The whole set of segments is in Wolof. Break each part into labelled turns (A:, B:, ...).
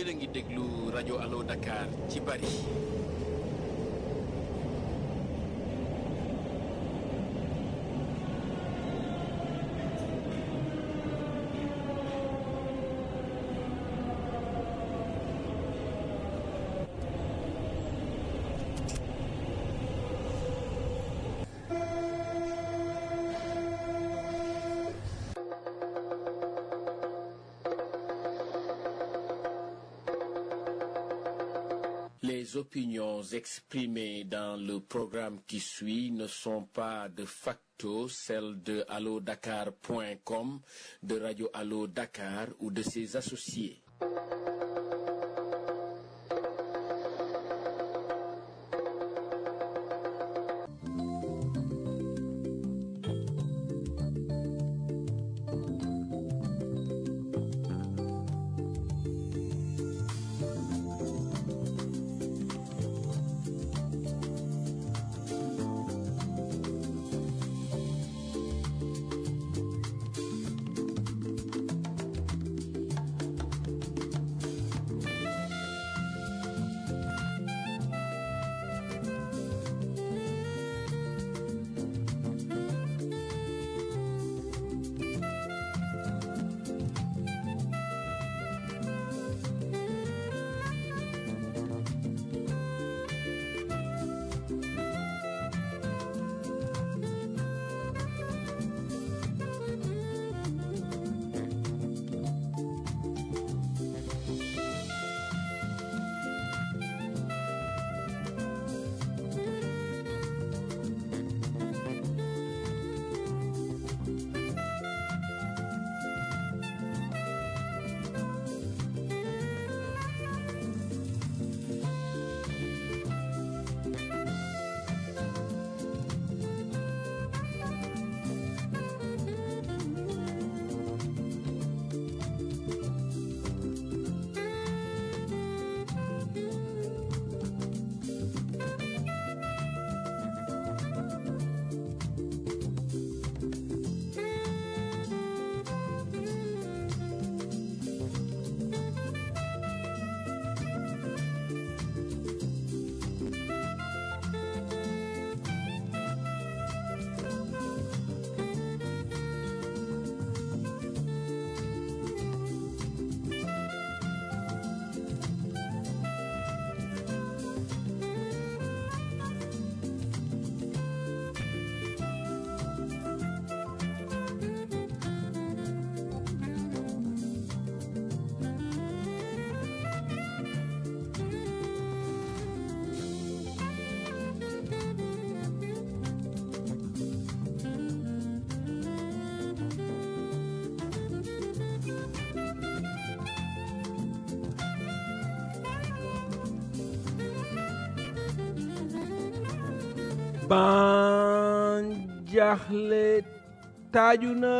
A: yéen a ngi déglu rajo Allo Dakar ci Paris. Les opinions exprimées dans le programme qui suit ne sont pas de facto celles de allodakar.com, de Radio Allo Dakar ou de ses associés.
B: ban jaaxle taaju na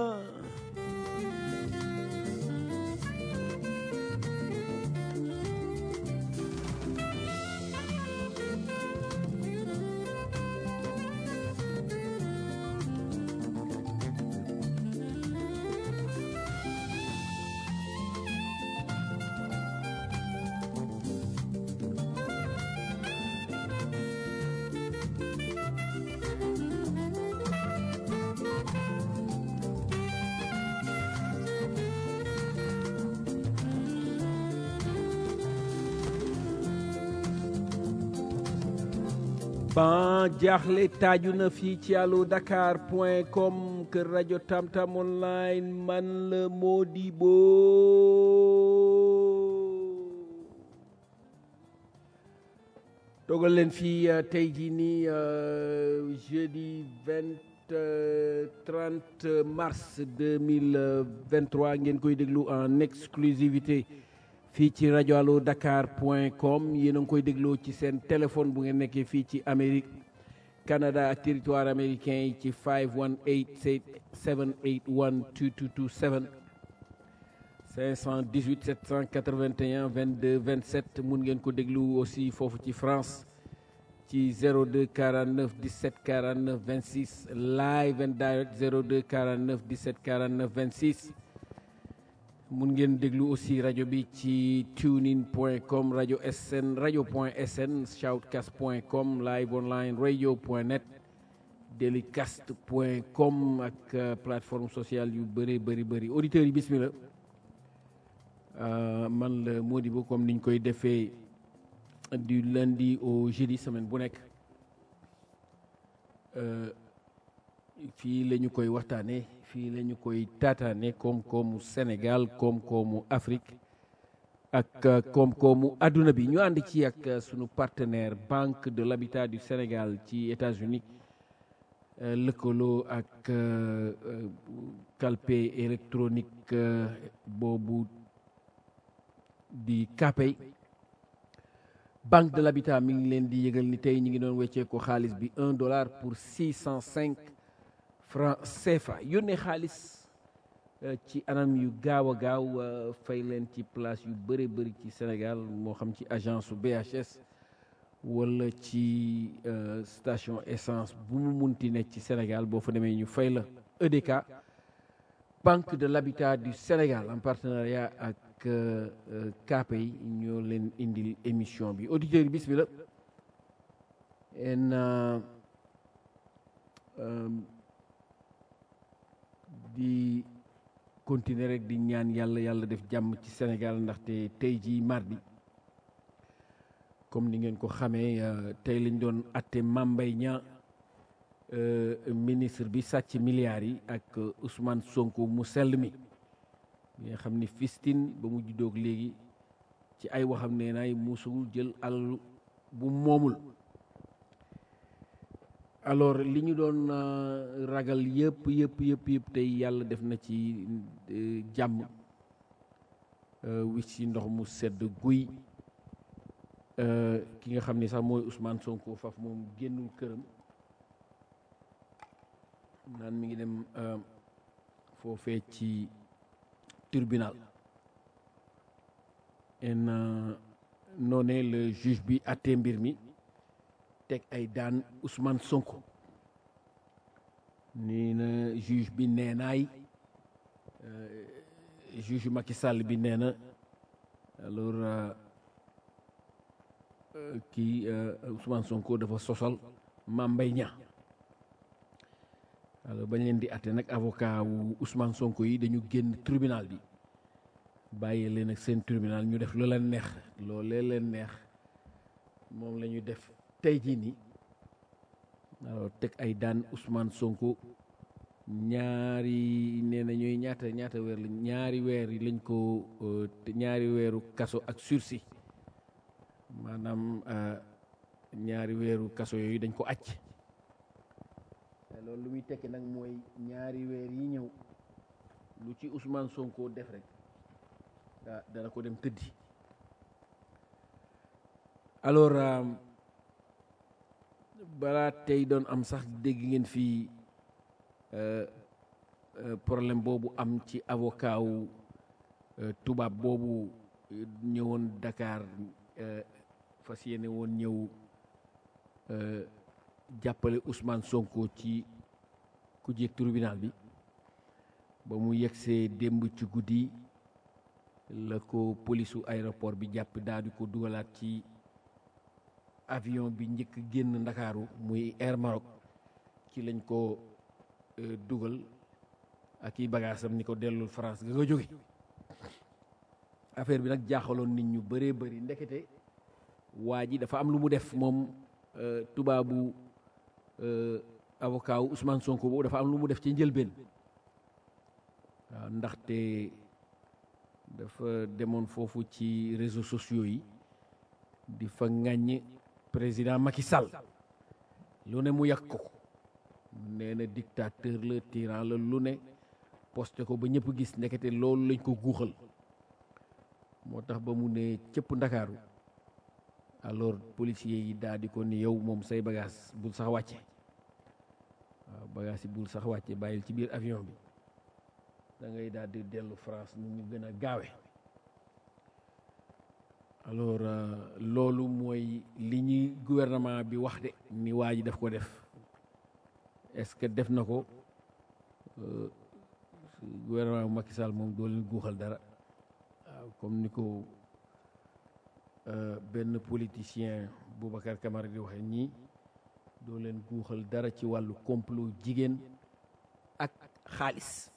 B: ban jaaxle taaju na fii ci allo dakar point com kër rajo tamtam online man la Modibo dogal leen fii tey jii nii jeudi vingt trente mars deux mille vingt trois ngeen koy déglu en exclusivité fii ci rajo allo dakar point com yéen a ngi koy dégloo ci seen téléphone bu ngeen nekkee fii ci Amérique Canada ak territoire américain yi ci 518 781 2227 518 781 22 27 mun ngeen ko déglu aussi foofu ci France ci 02 49 17 49 26 live and direct 02 49 17 49 26 mun ngeen déglu aussi rajo bi ci tunein point com rajo sn rajo point sn shoutcast point com live online radio point net delicast point com ak plateforme sociale yu bëri bëri bëri auditeurs yi bismillah man la Modibo comme niñ koy defee du lundi au jeudi semaine bu nekk fii la ñu koy waxtaanee fii la ñu koy taataane koom-koomu Sénégal koom-koomu Afrique ak koom-koomu adduna bi ñu ànd ci ak sunu partenaire Banque de l'Habitat du Sénégal ci États-Unis lëkkaloo ak calpe électronique boobu di Kpay Banque de l'Habitat mi ngi leen di yëgal ni tey ñu ngi doon weccee ko xaalis bi un dollar pour six cent cinq franc CFA yónnee xaalis ci anam yu gaaw a gaaw fay leen ci place yu bëri bëri ci Sénégal moo xam ci agence su BHS wala ci station essence bu mu munti nekk ci Sénégal boo fa demee ñu fay la EDK Banque de l'Habitat du Sénégal en partenariat ak Kpay ñoo leen indil émission bi auditeurs yi bismillah en di continuer rek di ñaan yàlla yàlla def jàmm ci Sénégal ndaxte tey jii mardi comme ni ngeen ko xamee tey lañ doon atte Mame Mbaye Niang ministre bi sàcc milliards yi ak Ousmane Sonko mu sell mi nga xam ni fistin ba mu juddoog léegi ci ay waxam nee naay musul jël alal bu moomul alors li ñu doon ragal yëpp yëpp yëpp yëpp tey yàlla def na ci jàmm wi ci ndox mu sedd guy ki nga xam ni sax mooy Ousmane Sonko faf moom génnul këram naan mi ngi dem foofee ci tribunal en noonee le juge bi àttee mbir mi teg ay daan Ousmane Sonko nii na juge bi nee naay juge Macky Sall bi nee na alors kii Ousmane Sonko dafa sosal Mame Mbaye Niang alors bañ leen di àtte nag avocat wu Ousmane Sonko yi dañu génn tribunal bi bàyyee leen ak seen tribunal ñu def lu leen neex loolee leen neex moom la ñu def tey jii nii alors teg ay daan Ousmane Sonko ñaari nee na ñooy ñaata ñaata weer lañ ñaari weer yi lañ ko ñaari weeru kaso ak sursis maanaam ñaari weeru kaso yooyu dañ ko acc loolu lu muy tekki nag mooy ñaari weer yi ñëw lu ci Ousmane Sonko def rek ah dana ko dem tëddi alors balaa tey doon am sax dégg ngeen fii problème boobu am ci avocat wu tubaab boobu ñëwoon Dakar fas yéene woon ñëw jàppale Ousmane Sonko ci ku jeeg tribunal bi ba mu yegsee démb ci guddi la ko polisu aéroport bi jàpp daal di ko dugalaat ci avion bi njëkk génn ndakaaru muy Air Maroc ci lañ ko dugal ak i bagaasam ni ko dellul France ga nga jóge affaire bi nag jaaxaloon nit ñu bëree bëri ndekete waa ji dafa am lu mu def moom tubaabu avocat wu Ousmane Sonko boobu dafa am lu mu def ci njëlbeen waaw ndaxte dafa demoon foofu ci réseaux sociaux yi di fa ŋàññ président Macky Sall lu ne mu yàq ko nee na dictateur la tyran la lu ne posté ko ba ñëpp gis ndekete loolu lañ ko guuxal moo tax ba mu ne cëpp ndakaaru alors policiers yi daal di ko ni yow moom say bagage bul sax wàcce waaw bagage yi bul sax wàcce bàyyil ci biir avion bi da ngay daal di dellu France nu ñu gën a gaawe alors loolu mooy li ñuy gouvernement bi wax de ni waa ji daf ko def est-ce que def na ko gouvernement bu Macky Sall moom doo leen guuxal dara comme ni ko benn politicien Boubacar Camara di waxe ñii doo leen guuxal dara ci wàllu complot jigéen ak xaalis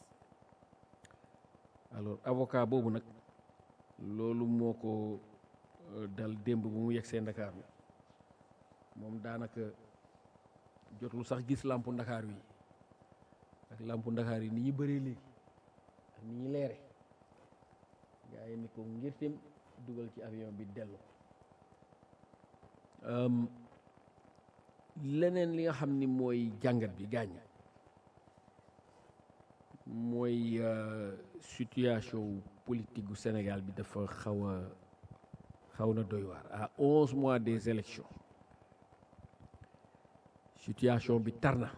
B: alors avocat boobu nag loolu moo ko dal démb bu mu yegsee Ndakaaru moom daanaka jotul sax gis làmpu Ndakaar yi ak làmpu Ndakaar yi ni ñu bëree léegi ak ni ñu leere gaa yi ni ko ngir tim dugal ci avion bi dellu leneen li nga xam ni mooy jàngat bi gaañ mooy situation politique gu Sénégal bi dafa xaw a xaw na doy waar à onze mois des élections situation bi tar na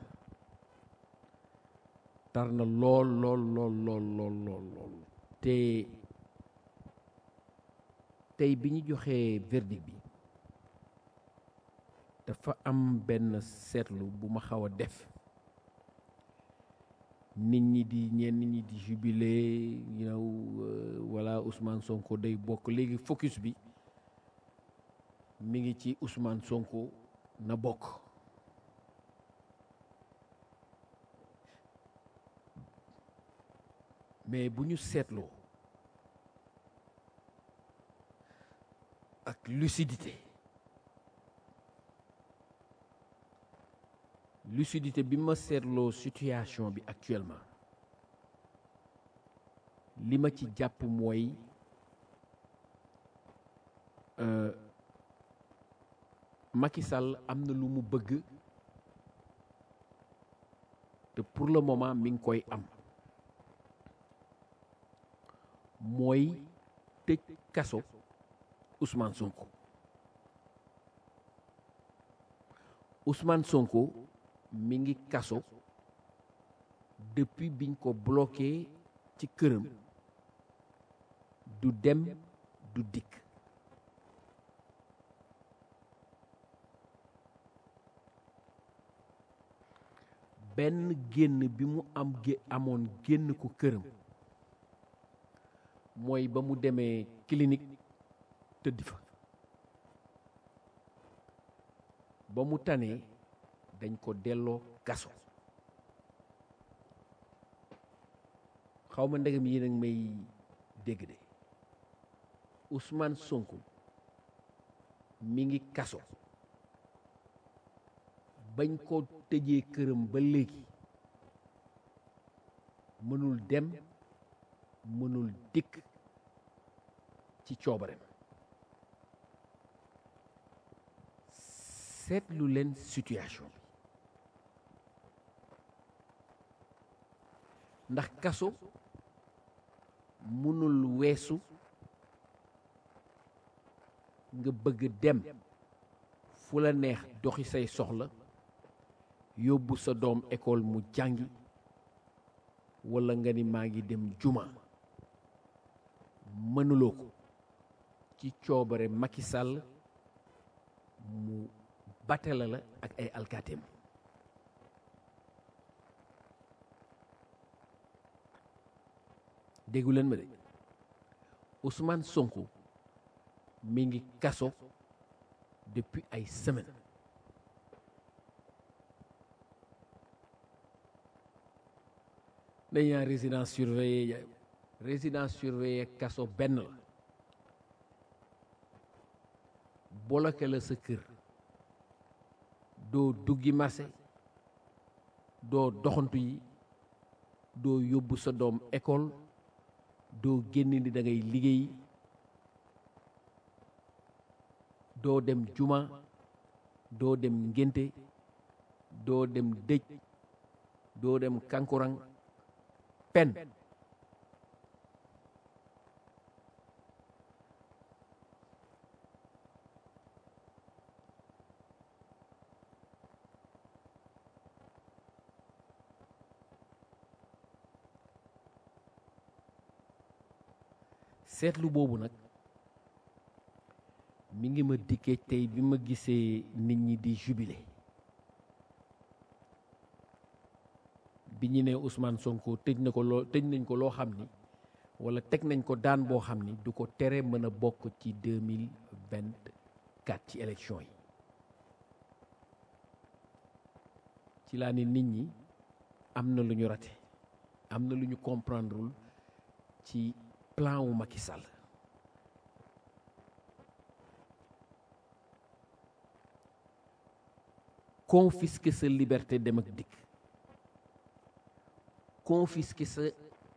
B: tar na lool lool lool lool lool lool lool te tey bi ñu joxee verdict bi dafa am benn seetlu bu ma xaw a def nit ñi di ñenn ñi di jubilé you know wala Ousmane Sonko day bokk léegi focus bi mi ngi ci Ousmane Sonko na bokk mais bu ñu seetloo ak lucidité lucidité bi ma seetloo situation bi actuellement li ma ci jàpp mooy Macky Sall am na lu mu bëgg te pour le moment mi ngi koy am mooy tëj kaso Ousmane Sonko Ousmane Sonko mi ngi kaso depuis biñ ko bloqué ci këram du dem du dikk benn génn bi mu am gé amoon génn ko këram mooy ba mu demee clinique tëdd fa ba mu tanee dañ ko delloo kaso xaw ma ndegam yi nag may dégg de Ousmane Sonko mi ngi kaso bañ ko tëjee këram ba léegi mënul dem mënul dikk ci coobareem seetlu leen situation bi ndax kaso mënul weesu nga bëgg dem fu la neex doxi say soxla yóbbu sa doom école mu jàngi walla nga ni maa ngi dem juma mënuloo ko ci coobare Macky Sall mu batela la ak ay alkaateem déggu leen ma de Ousmane Sonko mi ngi kaso depuis ay semaines dañ naan résidence surveillée résidence surveillée kaso benn la bloqué la sa kër doo duggi marché doo doxantu yi doo yóbbu sa doom école doo génn ni da ngay liggéey doo dem juma doo dem ngénte doo dem dëj doo dem kankurang pen seetlu boobu nag mi ngi ma dikkee tey bi ma gisee nit ñi di jubilé bi ñu ne Ousmane Sonko tëj na ko loo tëj nañ ko loo xam ni wala teg nañ ko daan boo xam ni du ko tere mën a bokk ci deux mille vingt quatre ci élection yi ci laa ni nit ñi am na lu ñu rate am na lu ñu comprendrewul ci plan wu Macky Sall confisquer sa liberté dem ak dikk confisquer sa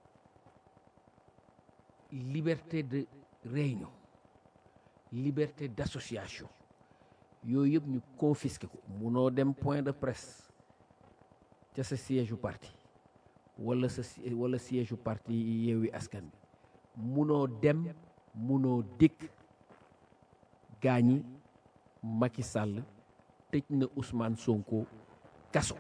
B: liberté de réunion liberté d'association yooyu yëpp ñu confisquer ko munoo dem point de presse ca sa siège u parti wala sa wala siège u parti Yewwi Askan Wi munoo dem munoo dikk gaañi Macky Sall tëj na Ousmane Sonko kaso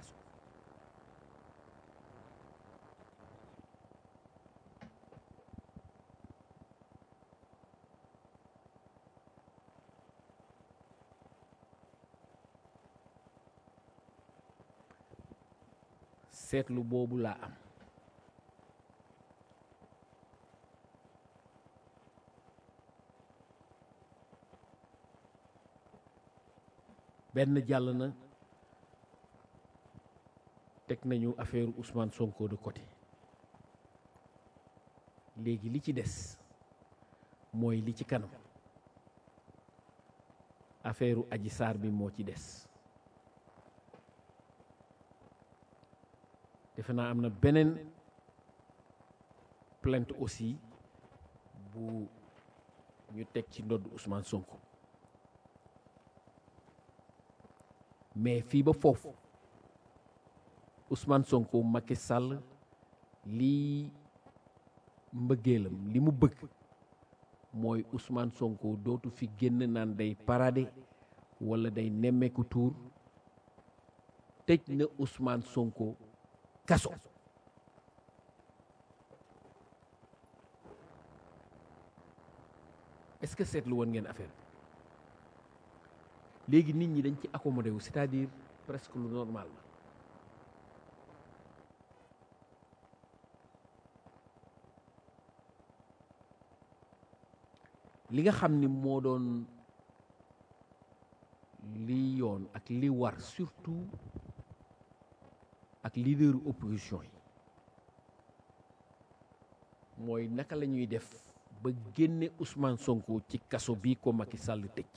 B: seetlu boobu laa am benn jàll na teg nañu affaire Ousmane Sonko de côté léegi li ci des mooy li ci kanam affaire Adji Sarr bi moo ci des defe naa am na beneen plainte aussi bu ñu teg ci ndodd Ousmane Sonko mais fii ba foofu Ousmane Sonko Macky Sall lii mbëggeelam li mu bëgg mooy Ousmane Sonko dootu fi génn naan day parade wala day nemmeeku tuur tëj na Ousmane Sonko kaso est-ce que seetlu woon ngeen affaire léegi nit ñi dañ ci accommodé wu c'est-à-dire presque lu normal la li nga xam ni moo doon li yoon ak li war surtout ak leaderu opposition yi mooy naka la ñuy def ba génne Ousmane Sonko ci kaso bii ko Macky Sall tëj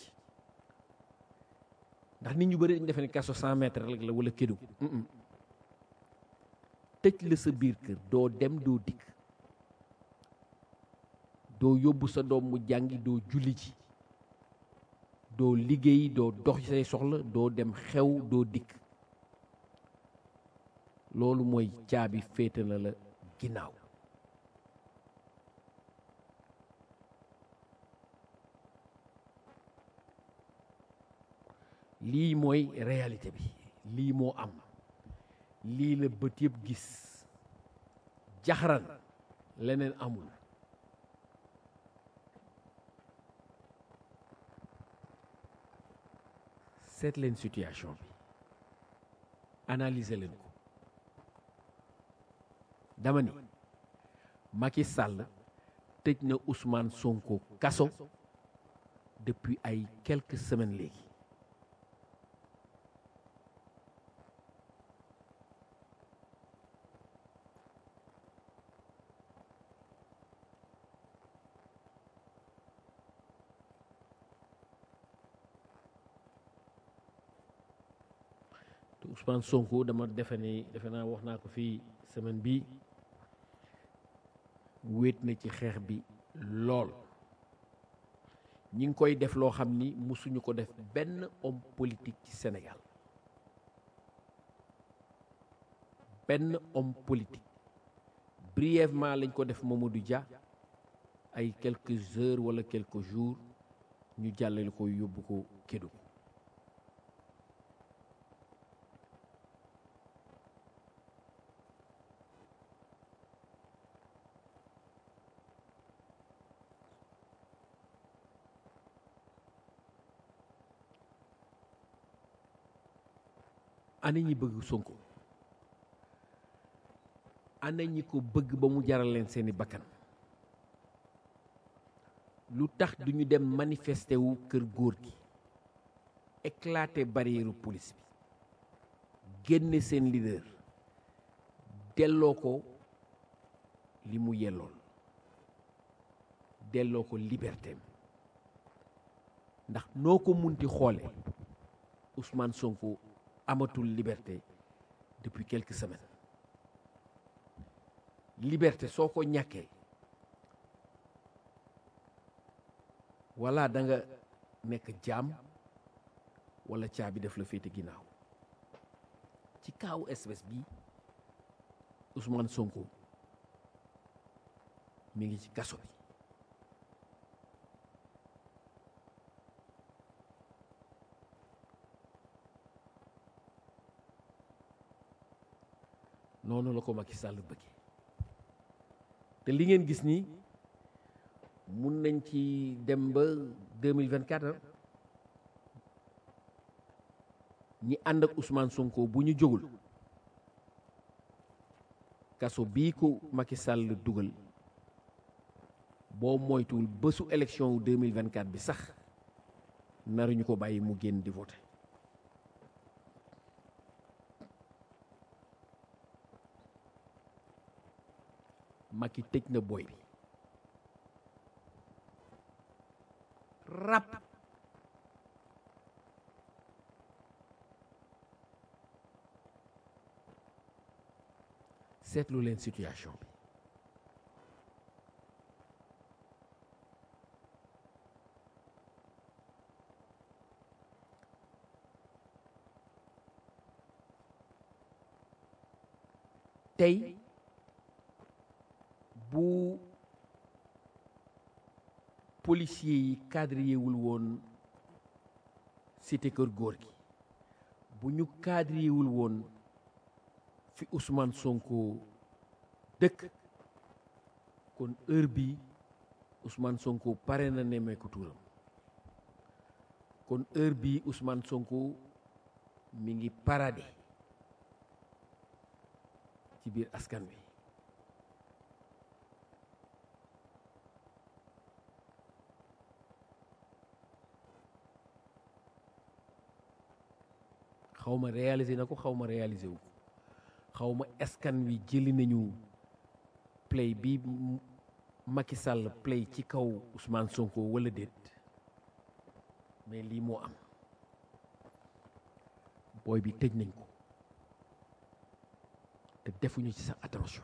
B: ndax nit ñu bëri dañu defe ne kaso 100 mètres rek la wala kédu tëj la sa biir kër doo dem doo dikk doo yóbbu sa doom mu jàngi doo julli ci doo liggéey doo dox say soxla doo dem xew doo dikk loolu mooy caabi féete na la ginnaaw lii mooy réalité bi lii moo am lii la bët yëpp gis jaxaran leneen amul seet leen situation bi analyser leen ko dama ni Macky Sall tëj na Ousmane Sonko kaso depuis ay quelques semaines léegi te Ousmane Sonko dama defe ni defe naa wax naa ko fii semaine bi wéet na ci xeex bi lool ñi ngi koy def loo xam ni musuñu ko def benn homme politique ci Sénégal benn homme politique brièvement lañ ko def Mamadou Dia ay quelques heures wala quelques jours ñu jàllale ko yóbbu ko Kédougou ana ñi bëgg Sonko ana ñi ko bëgg ba mu jaral leen seeni bakkan lu tax duñu dem manifester wu kër góor gi éclater barrière police bi génne seen leader delloo ko li mu yellool delloo ko liberté ndax noo ko munti xoole Ousmane Sonko amatul liberté depuis quelques semaines liberté soo ko ñàkkee walla da nga nekk jaam walla caabi def la féete ginnaaw ci kaawu espèce bi Ousmane Sonko mi ngi ci kaso bi noonu la ko Macky Sall bëggee te li ngeen gis nii mun nañ ci dem ba 2024 ñi ànd ak Ousmane Sonko bu ñu jógul kaso bii ko Macky Sall dugal boo moytuwul bésu élection wu 2024 bi sax naruñu ko bàyyi mu génn di voter Macky tëj na boy bi rap seetlu leen situation bi tey bu policiers yi cadré wul woon cité kër góor gi bu ñu cadré wul woon fi Ousmane Sonko dëkk kon heure bi Ousmane Sonko pare na nemmeeku tuuram kon heure bi Ousmane Sonko mi ngi parade ci biir askan wi xaw ma réaliser na ko xaw ma réaliser wu ko xaw ma askan wi jëli nañu play bi Macky Sall play ci kaw Ousmane Sonko wala déet mais lii moo am booy bi tëj nañ ko te defuñu ci sax attention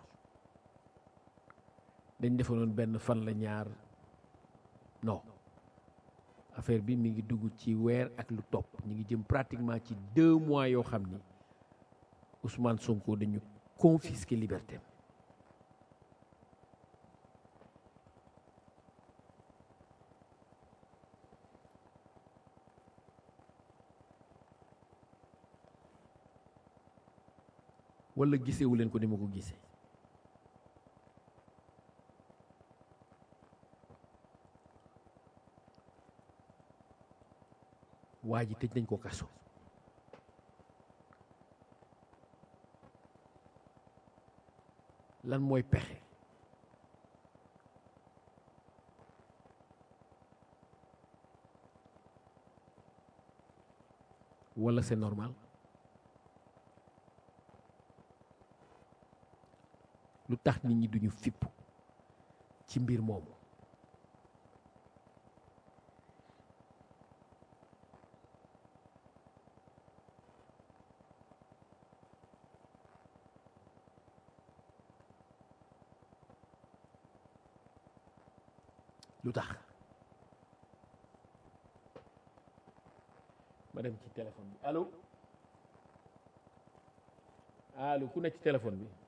B: dañ defoon benn fan la ñaar non affaire bi mi ngi dugg ci weer ak lu topp ñu ngi jëm pratiquement ci deux mois yoo xam ni Ousmane Sonko dañu confisquer liberté wala gisewu leen ko ni ma ko gisee waa ji tëj nañ ko kaso lan mooy pexe wala c'est normal lu tax nit ñi duñu fipp ci mbir moomu lu tax ma dem ci téléphone bi allo allo ku nekk ci téléphone bi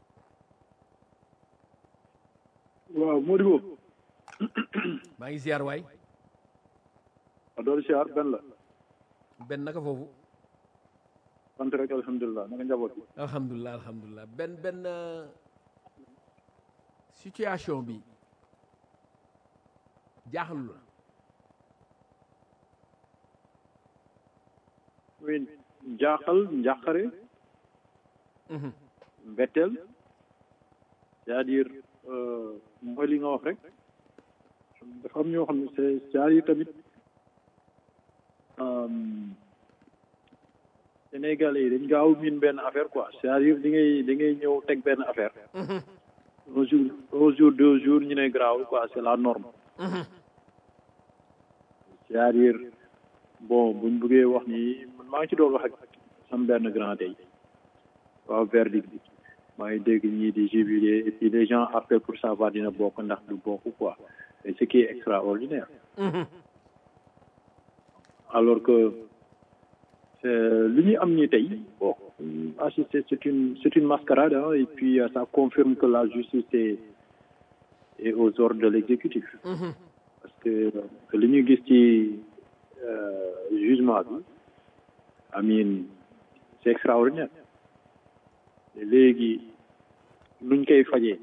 C: waaw Modibo
B: maa ngi ziar waay
C: a doolu siyaar benn la
B: benn naka foofu
C: sant rek alhamdulilah naka njaboot bi
B: alhamdulilah alhamdulilah benn benn euh, situation bi jaaxalu la
C: oui jaaxal njàqare mbetteel c'est-à-dire mooy li nga wax rek dafa am ñoo xam ne c'est c'est-à-dire tamit Sénégalais yi dañ gaaw miin benn affaire quoi c'est-à-dire di ngay di ngay ñëw teg benn affaire un jour un jour deux jours ñu ne garaawul quoi c'est la norme c'est-à-dire bon buñ bëggee wax ni man maa ngi ci doon wax ak sam benn grand tey waaw verdict bi maa ngi dégg ñii di jubiler et puis les gens appellent pour savoir dina bokk ndax du bokk quoi et ce qui est extraordinaire alors que li ñu am nii tey bon assisté c'est une c'est une mascarade hein, et puis euh, ça confirme que la justice est est aux ordres de l'exécutif parce que li ñu gis ci jugement bi amin c'est extraordinaire léegi nuñ koy fajee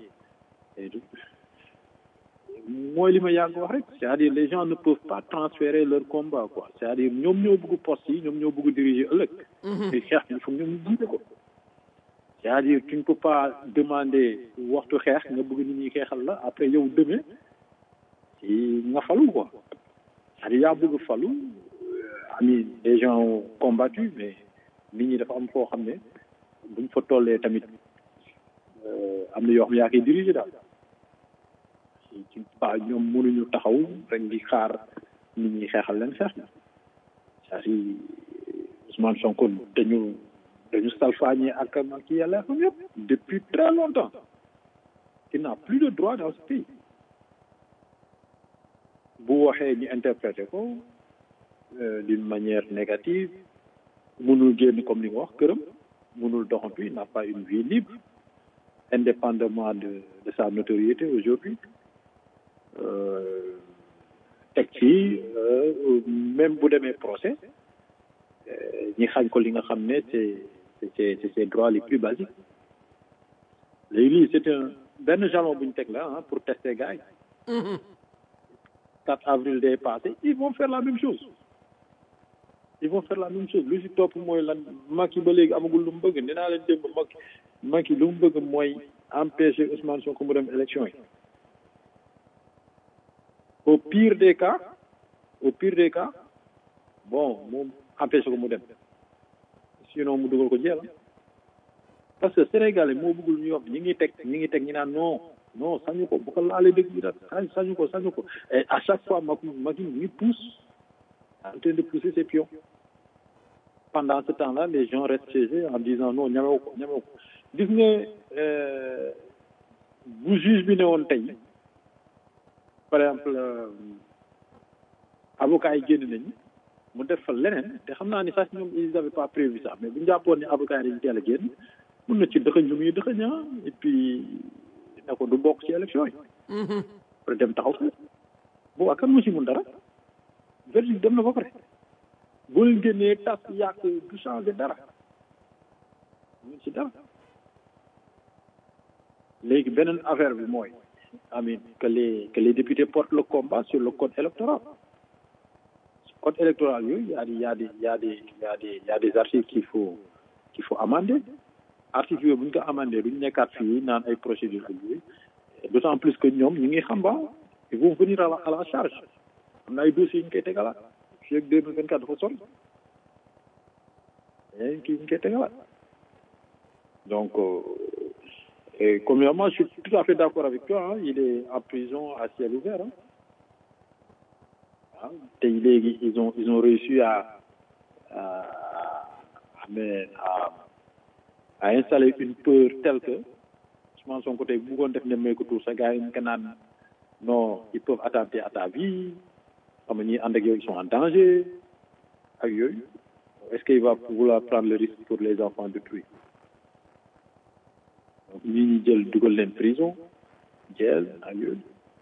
C: mooy li ma yàgg wax rek c'est-à-dire les gens ne peuvent pas transférer leur combat quoi c'est-à-dire ñoom ñoo bëgg poste yi ñoom ñoo bëgg diriger ëllëg te xeex il faut ñoom ñu jiite ko c'est-à-dire tu ne peux pas demander waxtu xeex nga bëgg nit ñi xeexal la après yow demee ci nga falu quoi c'est-à-dire yaa bëgg falu ami des gens ont combattu mais nit ñi dafa am foo xam ne buñ fa tollee tamit am na yoo xam ne yaa koy diriger daal ci pas ñoom mënuñu taxaw rek di xaar nit ñi xeexal leen xeex na c'est-à-dire Ousmane Sonko dañu dañu salfaañee ak ak yàlla xam yëpp depuis très longtemps il n'a plus de droit dans ce pays bu waxee ñu interpréter ko d'une manière négative mënul génn comme li nga wax këram mënul doxantu il n'a pas une vie libre indépendamment de de sa notoriété aujourd'hui teg ci même bu demee procès ñi xañ ko li nga xam ne c'est c'est c'est ses droits les plus basiques léegi lii c'est un benn jalon bu ñu teg la ah pour tester gars yi 4 avril day passé ils vont faire la même chose ils vont faire la même chose lu ci topp mooy lan Macky ba léegi amagul lu mu bëgg nee naa leen démb Macky Macky lu mu bëgg mooy empêcher Ousmane Sonko mu dem élection yi au pire des cas au pire des cas bon moom empêcher ko mu dem sinon mu dugal ko jeel parce que Sénégalais moo bëggul ñu wax ñi ngi teg ñi ngi teg ñi naan non non sañu ko bu ko laalee dëgg bi daal sañu ko sañu ko et à chaque fois Macky Macky ñu pousse en train de pousser ses pions pendant ce temps-là les gens restent chez eux en disant non ñamewu ko ñamewu ko gis nga bu juge bi ne woon tey par exemple avocat yi génn nañu mu def fa leneen te xam naa ni sax ñoom ils avaient pas prévu ça mais bu ñu jàppoon ni avocat yi dañu teel a génn mun na ci dëxëñ lu muy dëxëñ ah et puis ne ko du bokk ci élection yi pour dem taxaw fa boobaa kan mu ci mun dara verdict dem na ba pare boo leen génnee tas yàq du changer dara mun ci dara léegi beneen affaire bi mooy amin que les que les députés portent le combat sur le code électoral code électoral yooyu y a des y a des y a des y a des y a des articles qu'il faut qu'il faut amender articles yooyu bu ñu ko amender duñ nekkaat fii naan ay procédures ak yooyu d'autant plus que ñoom ñu ngi xam ba ils vont venir à la à la charge am na ay dossiers yu ñu koy tegalaat fii ak deux mille vingt quatre dafa sori mais kii ñu koy tegalaat donc et premièrement je suis tout à fait d'accord avec toi hein, il est en prison à ciel ouvert hein. ah tey léegi ils ont ils ont réussi à à mais à à installer une peur telle que Ousmane Sonko tey bu bëggoon def ne may ko tuur sa gars yi ñu ko naan non ils peuvent attenter à ta vie xam nga ñi ànd ak yow ils sont en danger ak yooyu est-ce qu'il va vouloir prendre le risque pour les enfants d'autrui donc ñi ñi jël dugal leen prison jël ak yooyu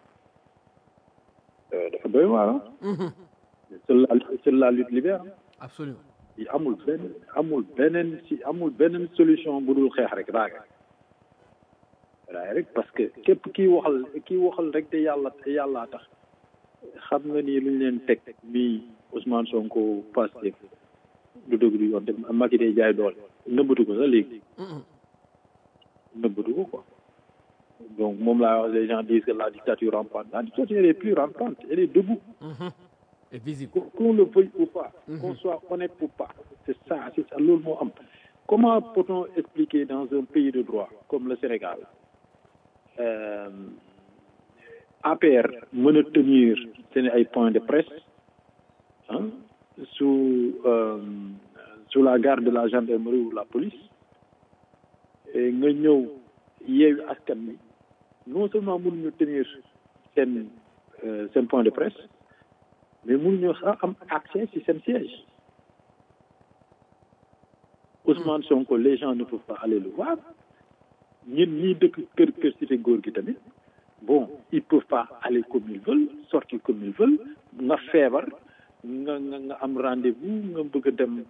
C: dafa doy waar ah. seule la seule la lutte libère.
B: absolument.
C: yi amul benn amul beneen ci amul beneen solution bu dul xeex rek raaga raay rek parce que képp kii waxal kii waxal rek te yàlla te yàllaa tax xam nga ni luñ leen teg bii Ousmane Sonko Pastef du dëgg du yoon te Macky day jaay doole nëbbatu ko sax léegi nëbbatu ko quoi donc moom laa wax les gens disent que la dictature rampante la dictature elle est plus rampante elle est debout
B: et visible
C: qu'on qu'on le veuille ou pas qu'on soit honnête ou pas c'est ça c'est ça loolu moo am comment peut-on expliquer dans un pays de droit comme le Sénégal euh, APR mën a tenir seen ay points de presse ah sous euh, sous la garde de la gendarmerie ou la police et nga ñëw yeewi askan wi non seulement mënuñu tenir seen euh, seen point de presse mais mënuñu sax am accès ci seen siège Ousmane Sonko les gens ne peuvent pas aller le voir ñun ñii dëkk kër kër cité góor gi tamit bon ils peuvent pas aller comme ils veulent sortir comme ils veulent nga feebar nga nga nga am rendez-vous nga bëgg a dem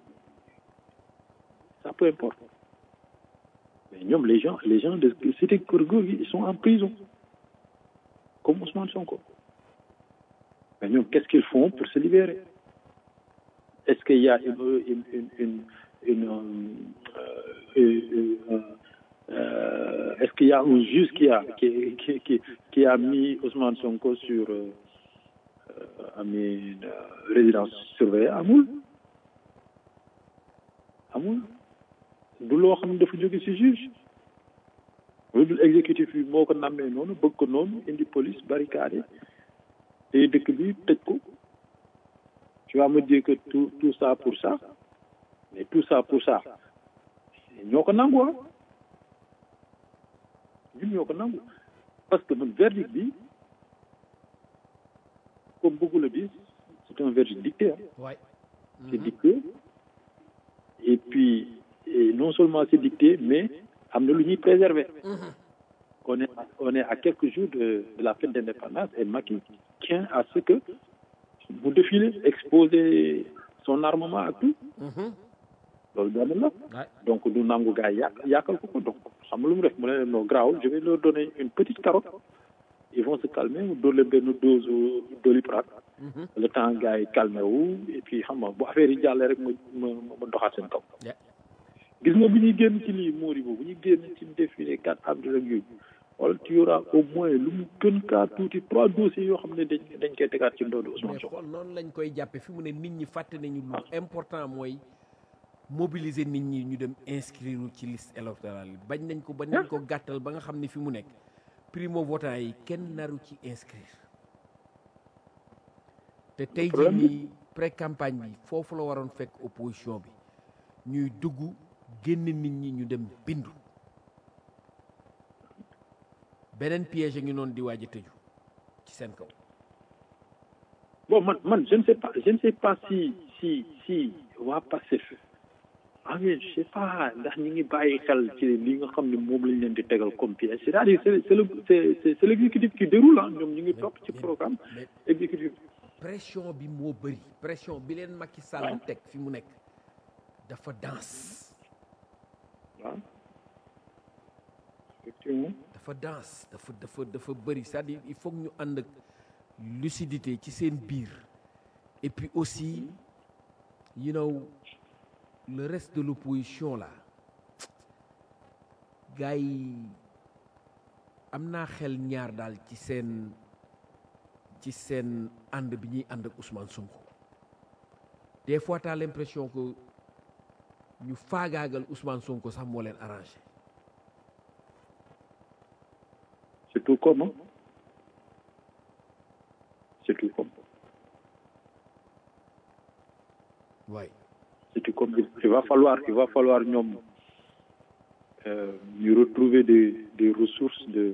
C: ça peu importe mais ñoom les gens les gens de cité kër góor gi ils sont en prison comme Ousmane Sonko mais ñoom qu'est-ce qu'ils font pour se libérer est-ce qu'il y a une une une une, une euh, une, une, euh, est-ce qu'il y a un juge qui a qui qui qui, qui a mis Ousmane Sonko sur euh, amin résidence surveillée amul amul du loo xam ne dafa jóge ci juge lu dul exécutif bi moo ko nammee noonu bëgg ko noonu indi police barricade te dëkk bi tëj ko tu vas me dire que tout tout ça pour ça mais tout ça pour ça ñoo ko nangu ah ñun ñoo ko nangu parce que man verdict bi comme beaucoup le disent c'est un verdict dicté hein.
B: Ouais.
C: c'est dicté et puis et non seulement c'est dicté mais am na lu ñuy préserver on est on est à quelques jours de, de la fête d'indépendance et Macky tient à ce que mu défile exposer son armement ak tout loolu benn la
B: Ouais.
C: donc du nangu gars yi yàq yàqal ko ko donc xam nga lu mu def mu ne leen non grawul je vais leur donner une petite carotte ils vont se calmer mu dóor leen benn dose doliprane le temps gars yi calmé wu et puis xam nga bu affaire yi jàllee rek ma ma ma doxaat seen kaw
B: Yeah.
C: gis nga bu ñuy génn ci lii Mori boobu bu ñuy génn ci défilé 4 avril ak yooyu wala tu y aura au moins lu mu gën kaa tuuti trois dossiers yoo xam ne dañ dañ koy tegaat ci ndoodu Ousmane
B: mais
C: Sonko
B: xool noonu lañ koy jàppe fi mu ne nit ñi fàtte nañu lu important mooy mobiliser nit ñi ñu dem inscrire ci liste électorale yi bañ nañ ko ba nañ ko gàttal ba nga xam ne fi mu nekk primo votant yi kenn naru ci inscrire te tey jii
C: problème bi-
B: nii pré campagne bi foofu la waroon fekk opposition bi ñuy dugg génn nit ñi ñu dem bindu beneen piège a ngi noonu di waaj a tëju ci seen kaw
C: bon man man je ne sais pas je ne sais pas si si si waa Pastef ah mais je sais pas ndax ñi ngi bàyyi xel ci li nga xam ne moom lañ leen di tegal comme pièce c'est-à-dire c'est c'est le c'est c'est c'est l'exécutif qui déroule ah ñoom ñu ngi topp ci programme
B: mais
C: exécutif
B: pression bi moo bëri pression bi leen Macky Sall teg fi mu nekk dafa danse
C: waaw effectivement
B: dafa danse dafa dafa dafa bëri c'est-à-dire il faut que ñu ànd ak lucidité ci seen biir et puis aussi you know le reste de l'opposition là gars yi am naa xel ñaar daal ci seen ci seen ànd bi ñuy ànd ak Ousmane Sonko des fois t'as l'impression que ñu faagaagal Ousmane Sonko sax moo leen arrangé
C: c'est tout comme hein. c'est tout comme
B: waay
C: c'est tout comme il va falloir il va falloir ñoom euh, ñu retrouver des des ressources de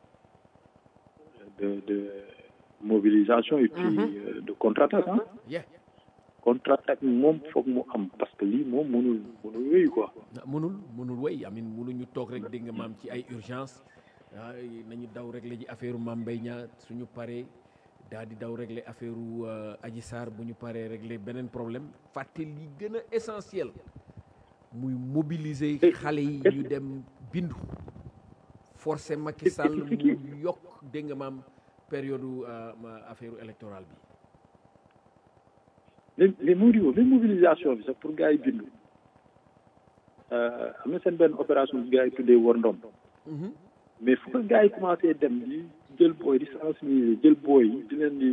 C: de de mobilisation et puis euh, de contre-attaque hein.
B: yeah
C: contre-attaque moom foog mu am parce que lii moom mënul mënul wéyu quoi
B: na mënul mënul way amin mënuñu toog rek dégg nga maam ci ay urgence ah nañu daw régler ji affaire Mame Mbaye Niang suñu paree daal di daw régler affaire Adji Sarr bu ñu paree régler beneen problème fàtte li gën a essentiel muy mobiliser xale yi ñu dem bindu forcer Macky Sall mu yokk dégg nga maam période affaire électorale bi
C: les les Modibo même mobilisation bi sax pour gars yi bindu am na seen benn opération bi gars yi tuddee war ndom mais fu ko gars yi commencé dem di jël booy di sensibiliser jël booy yi di leen di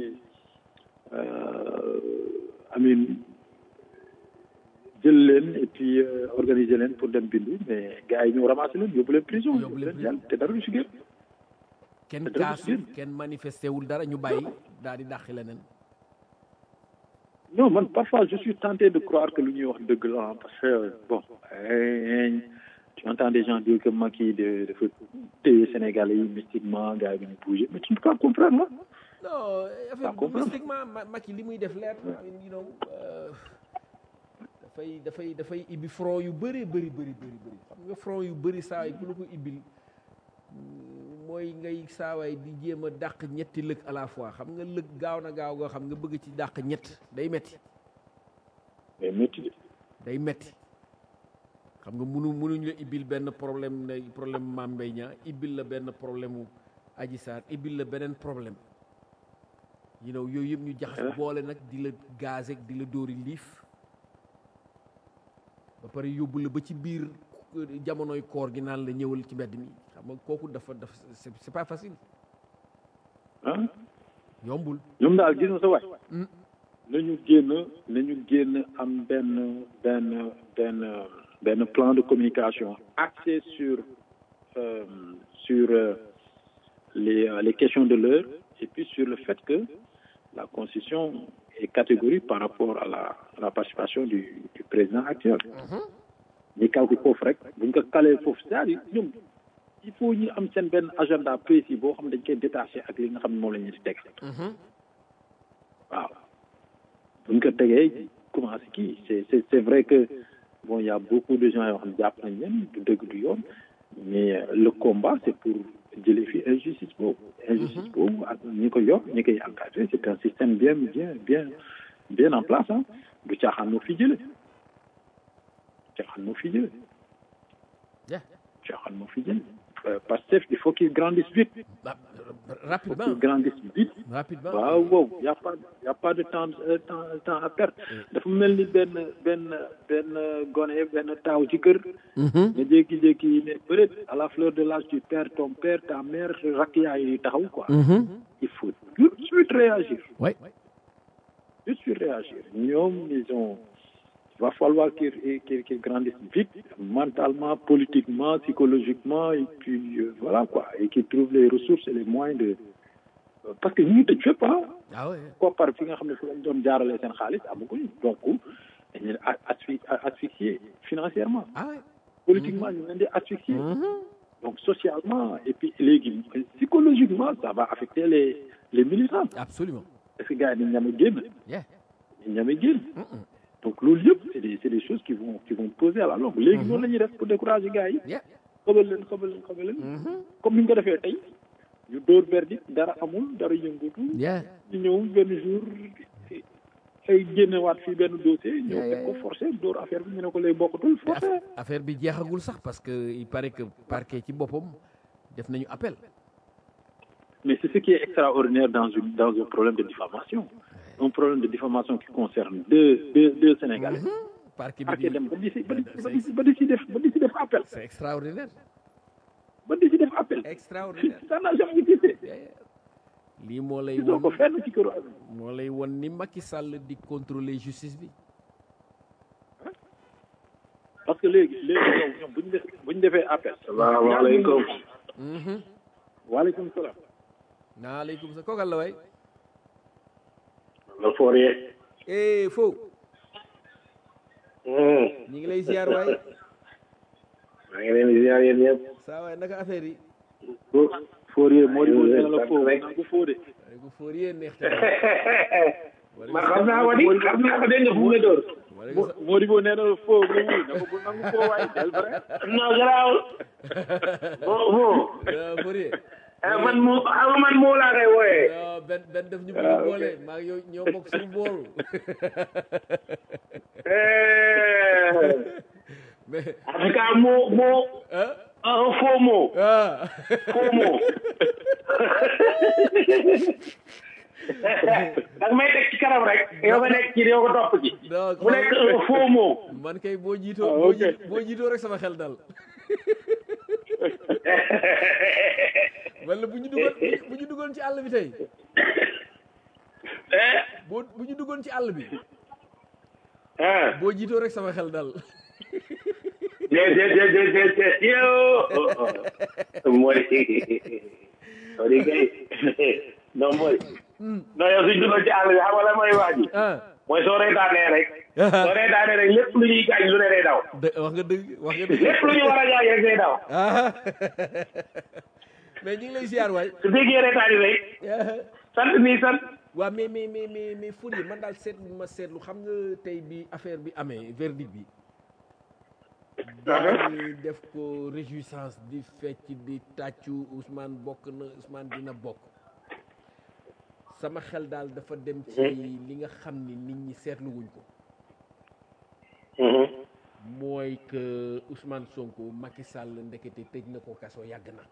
C: amin jël leen et puis organiser leen pour dem bindu mais gars yi ñëw ramasser leen yóbbu leen prison
B: Yóbbu leen
C: leen jàll te dara du si génn
B: kenn
C: te dara du
B: kaasu
C: si génn
B: kenn manifesté wul dara ñu bàyyi daal di dàqi leneen
C: non man parfois je suis tenté de croire que lu ñuy wax dëgg la parce que bon eh, tu entends des gens dire que Macky de dafa téye Sénégalais yi mystiquement gars yi duñu bouger mais tu ne peux pas comprendre là
B: non affaire
C: comprendre.
B: mystiquement Ma- Macky li muy def leer na you know euh, dafay dafay dafay ibbi front yu bëri bëri bëri bëri bëri xam nga front yu bëri saa yi bu la ko ibbil mm, mooy ngay saawaay di jéem a dàq ñetti lëg à la fois xam nga lëg gaaw na gaaw goo xam nga bëgg ci dàq ñett day metti
C: mais métti de.
B: day metti xam nga munu munuñ la ibbil benn problème ne problème Mame Mbaye Niang ibbil la benn problème mu Adji Sarr ibbil la beneen problème you know yooyu yëpp ñu jaxas boole nag di la gazek di la dóori liif ba pare yóbbu la ba ci biir euh, jamonoy koor gi naan la ñëwal ci mbedd mi xam nga kooku dafa dafa c'est c'est pas facile
C: ah
B: yombul
C: ñoom daal gis nga sa waay
B: Mm.
C: nañu génn nañu génn am benn benn benn benn plan de communication axé sur euh, sur euh, les euh, les questions de l'heure et puis sur le fait que la constitution est catégorique par rapport à la à la participation du du président actuel ñu kaw ko foofu rek buñ ko calee foofu c'est-à-dire ñoom il faut ñu am seen benn agenda précis boo xam ne dañ koy détaché ak li nga xam ne moom la ñu di teg waaw buñ ko tegee commencé kii c'est c'est c'est vrai que bon il y a beaucoup de gens yoo xam ne jàpp nañ leen du dëgg du yoon mais euh, le combat c'est pour jëlee fi injustice boobu injustice boobu ak ñi ko yor ñi koy encadré c'est un système bien bien bien bien en place ah du caaxaan moo fi jële caaxaan moo fi jële
B: Yeah.
C: caaxaan moo fi jële Euh, Pastef il faut qu'il grandisse vite il
B: Ah,
C: faut
B: rapidement
C: qu'il grandisse vite
B: rapidement
C: waaw wow y a pas y a pas de temps euh, temps temps à perdre dafa mel ni benn benn benn gone benn taaw ci kër nga jékki-jékki ne peut-être à la fleur de l'âge tu perds ton père ta mère rakk yaay yi taxaw quoi il faut tout de suite réagir
B: ouais
C: tout de suite réagir ñoom ils ont il va falloir qu'ils qu'ils qu'ils grandissent vite mentalement politiquement psychologiquement et puis euh, voilà quoi et qu'ils trouvent les ressources et les moyens de parce que ñu ngi tëj fépp ah
B: ah ouais
C: koppar fi nga xam ne fu lañ doon jaarale seen xaalis amaguñu donc dañ leen a- asphy- asphyxier financièrement
B: ah ouais
C: politiquement ñu leen di asphyxier donc socialement et puis léegi psychologiquement ça va affecter les les militants
B: absolument
C: parce que gars yi dañ ñame génn
B: yeah
C: dañ ñame génn donc loolu yëpp c'est des c'est des choses qui vont qui vont poser à la longue léegi noonu la ñuy def pour décourager gars yi
B: yeah
C: xëbal leen xëbal leen xëbal leen comme ni ñu ko defee tey ñu dóor verdict dara amul dara yëngatu
B: yeah
C: ñu ñëw benn jour ay génnewaat fii benn dossier ñëw
B: Yeah, yeah,
C: teg ko forcé dóor affaire bi ñu ne ko lay bokkatul
B: te
C: forcé
B: aff- affaire bi jeexagul sax parce que il paraît que parquet ci boppam def nañu appel
C: mais c'est ce qui est extraordinaire dans une dans un problème de diffamation un problème de diffamation qui concerne deux deux deux Sénégalais
B: parquet bi
C: parquet
B: di-
C: dem ba di si ba di ba di si ba di si def ba di si def appel
B: c'est extraordinaire
C: ba di si def appel
B: extraordinaire
C: ça n'a jamais existé
B: Yeah, yeah. lii moo lay
C: gisoo
B: won
C: ko fenn ci këru àdduna
B: moo lay won ni Macky Sall di contrôler justice bi
C: parce que léegi léegi yow ñoom bu ñu def bu ñu defee appel
D: salaamaaleykum
C: waaleykum salaam
B: naaleykum sa kookal la waay
D: la Fourier
B: eh fo
D: Hmm.
B: ñi ngi lay ziar waay
D: maa ngi leen di ziar yéen ñëpp
B: saa waay naka affaire yi
C: Fourier moo di nee na la
D: sant
C: foo
D: rek.
C: naa ko foo de
B: waaye bu foor yee neex te
D: man xam naa ko di xam naa ko dégg nga fu mu la dóor
B: wala nga sa-
C: moo di boo nee na la foo nga wuy na ko bu nangu foo waaye del vrai
D: non garaawul bon bon
B: Ah, foor yee
D: eh, man moo xam nga man moo laa koy wooyee
B: non benn benn def ñu bëgg a boole maa ngi yow ñoo bokk suñu bool
D: Eh,
B: mais
D: en tout cas moo moo
B: ah
D: un faux mot
B: ah
D: faux mot danga may teg ci kanam rek yow nga nekk ci yow nga topp ci
B: non
D: mu nekk un faux mot
B: man kay boo jiitoo
C: Ah,
B: boo
C: ok.
B: jiit- boo jiitoo rek sama xel dal wala bu ñu duggoon bu ñu duggoon ci àll bi tey boo bu ñu duggoon ci àll bi
D: ah
B: boo jiitoo rek sama xel dal
D: de de de de de de yow mooy Sori kay non mooy non yow suñ duggoon ci àll bi xam nga lan mooy wax ji
B: ah
D: mooy soo reetaanee rek soo reetaanee rek lépp lu ñuy gaañ lu ne day daw
B: dë- wax nga dëgg wax nga dëgg
D: lépp lu ñu war a gaañ rek day daw
B: ah mais ñu ngi lay ziar waay
D: su déggee reetaani rek sant nii sant
B: waaw mais mais mais mais mais Fourier man daal seetlu ma seetlu xam nga tey bi affaire bi amee verdict bi dañuy def ko réjouissance di fecc di tàccu Ousmane bokk na Ousmane dina bokk sama xel daal dafa dem ci li nga xam ni nit ñi seetlu wuñ ko mooy que Ousmane Sonko Macky Sall ndekete tëj na ko kaso yàgg na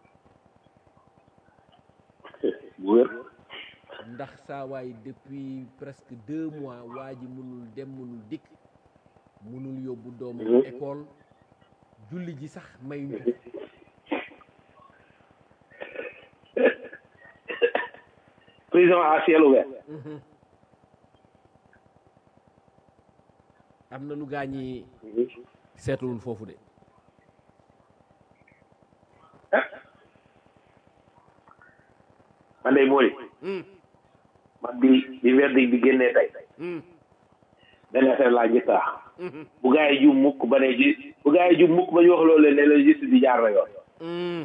D: bu wér
B: ndax saa waay depuis presque deux mois waa ji mënul dem mënul dikk mënul yóbbu doomam école julli ji sax mayuñu ko
D: prison à ciel ouvert
B: am na nu gaa ñi seetluwul foofu de
D: man day mooy man bi bi verdict bi génnee tey benn affaire laa njëkk a wax bu gaa yi jum mukk ba ne ji bu gaa yi jum mukk ba ñu wax loolu ne la justice bi jaar na yoon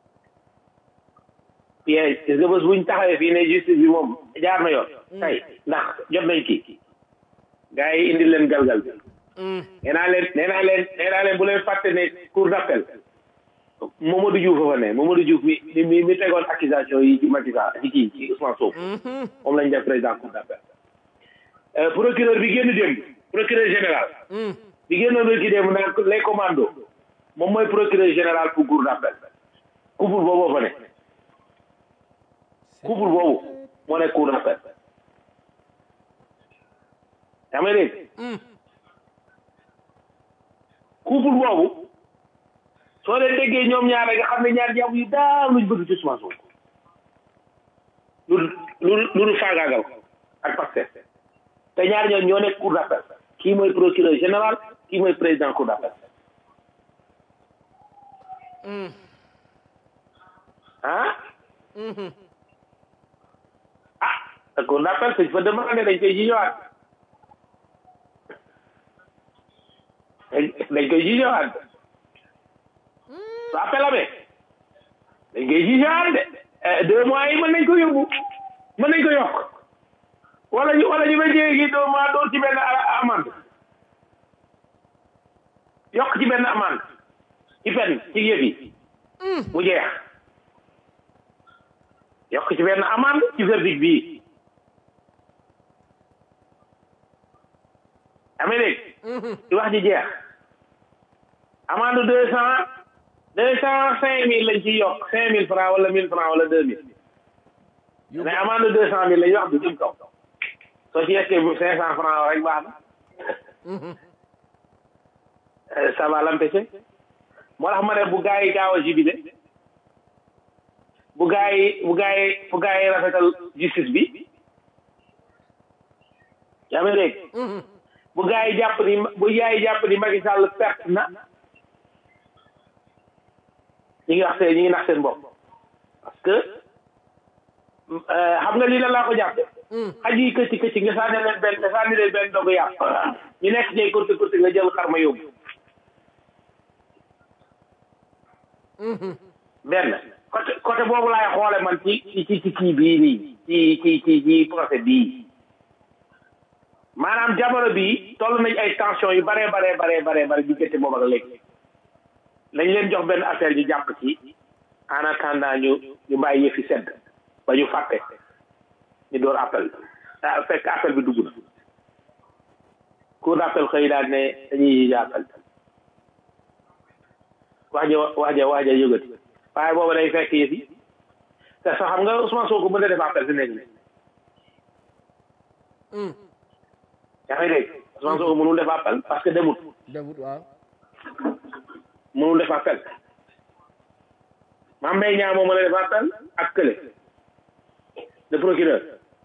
D: piège gis nga bés buñ taxawee fii ne justice bi moom jaar na yoon tey ndax jot nañ kii gaa yi indi leen galgal bi nee naa leen nee naa leen nee naa leen bu leen fàtte ne cour d'appel Mamadou Diouf fa ne Mamadou Diouf mi mi mi tegoon accusation yi ci Macky Sall ci kii ci Ousmane Sonko moom lañ def président cour d'appel procureur bi génn démb procureur général bi génnoon rek ki démb naan les commandos moom mooy procureur général pour cour d'appel couple boobu fa ne couple boobu moo nekk cour d'appel yaa may dégg couple boobu soo leen déggee ñoom ñaar nga xam ne ñaar jàmm yu daal luñ bëgg ci Ousmane Sonko lu lu lu faagaagal ko ak Pastef te ñaar ñoom ñoo nekk cour d'appel kii mooy procureur général kii mooy président cour d'appel ah ah te cour d'appel suñ fa demandé dañ koy ji ñëwaat dañ koy ji ñëwaat su appel amee dañ koy ji ñëwaat de deux mois yi mën nañ ko yóbbu mën nañ ko yokk wala ñu wala ñu ba jéegi deux mois doon ci benn amende yokk ci benn amende ci pen ci yëf yi mu jeex yokk ci benn amende ci verdict bii amee dégg ci wax ji jeex amende deux cent deux cent cinq mille lañ ciy yokk cinq mille francs wala mille francs wala deux mille mais amende deux cent mille lañ wax du jëm kaw soo ci yekkee bu cinq cent francs rek baax na ça va l'empêcher moo tax ma ne bu gaa yi gaaw a jibile bu gaa yi bu gaa yi bu gaa yi rafetal justice bi yaa ngi dégg bu gaa yi jàpp ni bu gaa yi jàpp ni Macky Sall perte na ñi ngi wax seen ñi ngi nax seen bopp parce que xam nga lii la laa ko jàppe xaj yi këcc këcc nga sànni leen benn nga sànni leen benn dogu yàpp ñu nekk ñay kurti kurti nga jël xar ma yóbbu benn côté côté boobu laay xoole man ci ci ci kii bii nii ci ci ci ci procès bii maanaam jamono bii toll nañ ay tension yu bare bare bare bare bare diggante boobu ak léegi lañ leen jox benn affaire ñu jàpp ci en attendant ñu ñu bàyyi yëfi sedd ba ñu fàtte ñu door appel ah fekk appel bi dugg na cour d'appel xëy daal ne dañuy yéex appel wax ja wax ja wax ja yëgati waaye boobu day fekk yëf yi te sax xam nga Ousmane Sonko mën na def appel fi nekk nii yaa ngi dégg Ousmane Sonko mënul def appel parce que demut
B: demut waaw
D: mënul def appel Mame Mbaye Niang moo mën a def appel ak kële le procureur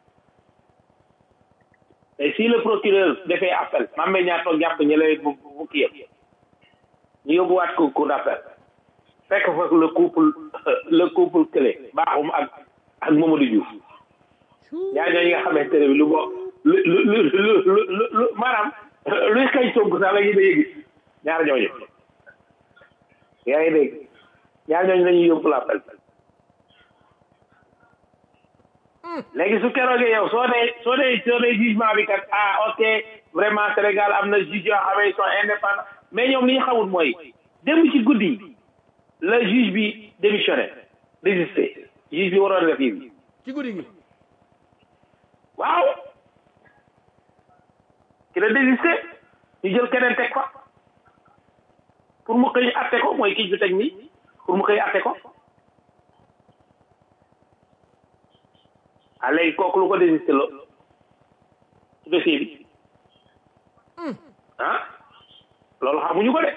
D: et si le procureur defee appel Mame Mbaye Niang toog jàpp ñële bu bu kii yëpp ñu yóbbuwaat ko cour d'appel fekk fa le couple le couple kële baaxum ak ak Mamadou Diouf ñaar ñooñu nga xamante ne bi lu bo lu lu lu lu lu lu maanaam luy xëy Sonko sax la ñu da yëgi ñaar ñooñu yaa ngi dégg ñaar ñooñu lañuy yóbbu l'appel léegi su keroogee yow soo dee soo dee soo dee jugement bi kat ah ok vraiment Sénégal am na juge yoo xam ne ils sont indépendants mais ñoom li ñu xamul mooy démb ci guddi la juge bi démissionné désisté juge bi waroon def yi
B: ci guddi gi
D: waaw ki la désisté ñu jël keneen teg fa pour mu xëy atte ko mooy kii ju teg nii pour mu xëy atte ko ah léegi kooku lu ko désisté lo ci dossier bi ah loolu xamuñu ko de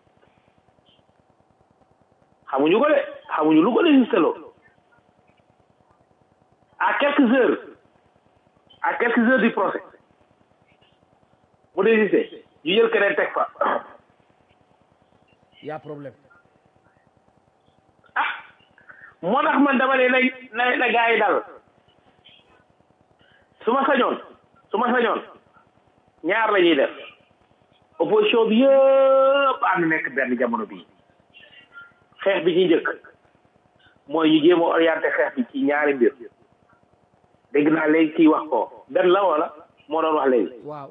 D: xamuñu ko de xamuñu lu ko désisté lo à quelques heures à quelques heures du procès mu désisté ñu jël keneen teg fa
B: y a problème
D: ah moo tax man dama ne na na na gaa yi dal su ma sañoon su ma sañoon ñaar la ñuy def opposition bi yëpp ànd nekk benn jamono bii xeex bi ci njëkk mooy ñu jéem a orienté xeex bi ci ñaari mbir dégg naa léegi kii wax ko benn la wala moo doon wax léegi
B: waaw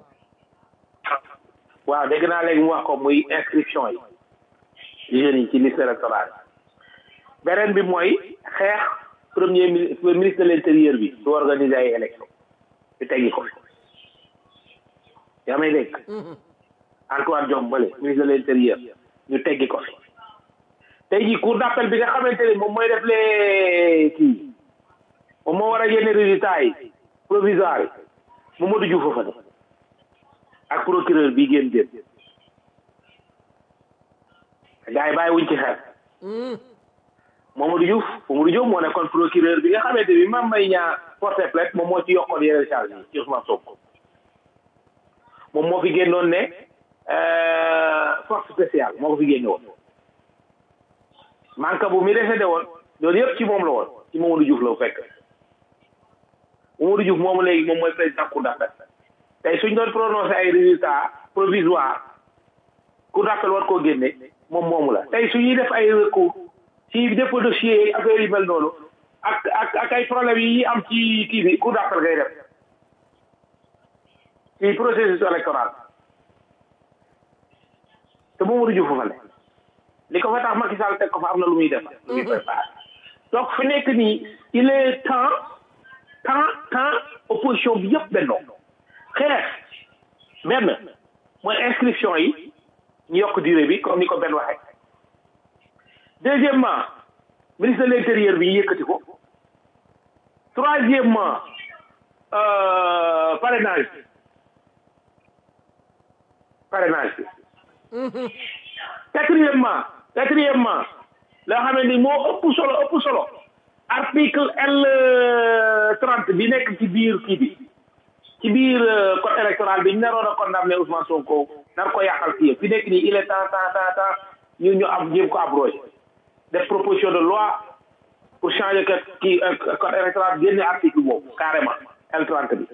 D: waaw dégg naa léegi mu wax ko muy inscription yi jeunes yi ci liste électorale beneen bi mooy xeex premier ministre de l'intérieur bi su organiser ay élection ñu teggi ko fi yaa may dégg Antoine Diome Bale ministre de l'intérieur ñu teggi ko fi tey jii cour d'appel bi nga xamante ni moom mooy def les kii moom moo war a génne résultat yi provisoire yi Mamadou Diouf fa ne ak procureur bi génn déet gars yi bàyyi wuñ ci xel Mamadou Diouf Mamadou Diouf moo nekkoon procureur bi nga xamante bi Mame Mbaye Niang porté plainte moom moo ci yokkoon yeneen charge yi ci Ousmane Sonko moom moo fi génnoon ne force spéciale moo ko fi génne woon manque bu mi décédé woon loolu yëpp ci moom la woon ci Mamadou Diouf la fekk Mamadou Diouf moom léegi moom mooy président cour d'appel tey suñ doon prononcé ay résultats provisoires cour d'appel war koo génne moom moomu la tey suñuy def ay recours ci dépôt dossier affaire yi mel noonu ak ak ak ay problèmes yi am ci kii bi cour d'appel ngay def ci processus électoral te Mamadou Diouf fa ne li ko fa tax Macky Sall teg ko fa am na lu muy def lu muy préparé donc fi nekk nii il est temps temps temps opposition bi yëpp bennoo xeex benn mooy inscription yi ñu yokk durée bi comme ni ko benn waxee deuxièmement ministre de l'intérieur bi ñu yëkkati ko troisièmement parrainage bi parrainage bi quatrièmement quatrièmement la nga xamante ni moo ëpp solo ëpp solo article L trente bi nekk ci biir kii bi ci biir code électoral bi ñu naroon a condamné Ousmane Sonko nar ko yàqal fii fi nekk nii il est temps temps temps temps ñu ñu am jéem ko abrogé def proposition de loi pour changer que kii code électoral génne article boobu carrément L trente bi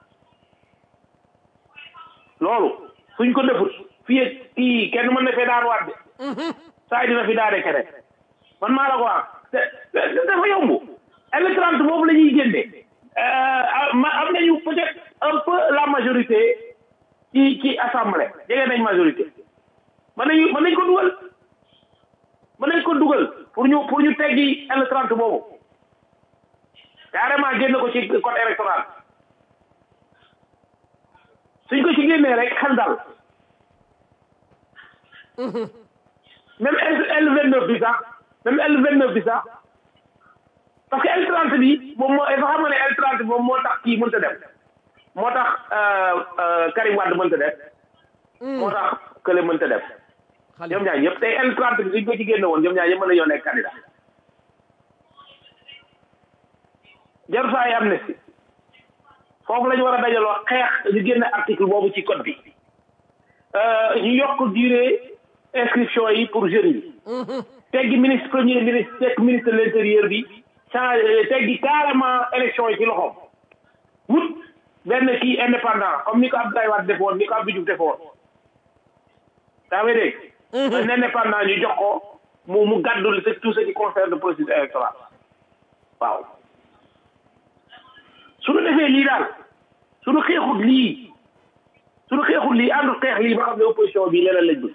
D: loolu suñ ko defut fii kii kenn mën na fee daan waat de saa dina fi daane keneen man maa la ko wax te dafa yomb L trente boobu la ñuy génne am nañu peut-être un peu la majorité ci ci assemblée jege nañ majorité mën nañu mën nañ ko dugal mën nañ ko dugal pour ñu pour ñu teggi L trente boobu carrément génn ko ci code électoral suñ ko ci génnee rek xel dal même L vingt neuf bi sax même L vingt neuf bi sax parce que L trente bi moom moo dafa xam ne L trente moom moo tax kii mënta def moo tax Karim Wade mënta def moo tax Kële mënta def ñoom ñaar ñëpp tey L trente bi suñ ko ci génne woon ñoom ñaar ñëpp mën nañoo nekk candidat jarul saa yi amnistie foofu la ñu war a dajaloo xeex ñu génne article boobu ci code bi ñu yokk durée inscription yi pour jeunes yi teggi ministre premier ministre tegg ministre de l'intérieur bi changé teggi carrément élection yi ci loxoom wut benn kii indépendant comme ni ko Abdoulaye Wade defoon ni ko Abdou Diouf defoon daa may dégg un indépendant ñu jox ko mu mu gàddul c'est tout ce qui concerne le processus électoral waaw suñu defee lii daal suñu xeexut lii suñu xeexut lii àndul xeex lii ba xam ne opposition bi leneen lañ bëgg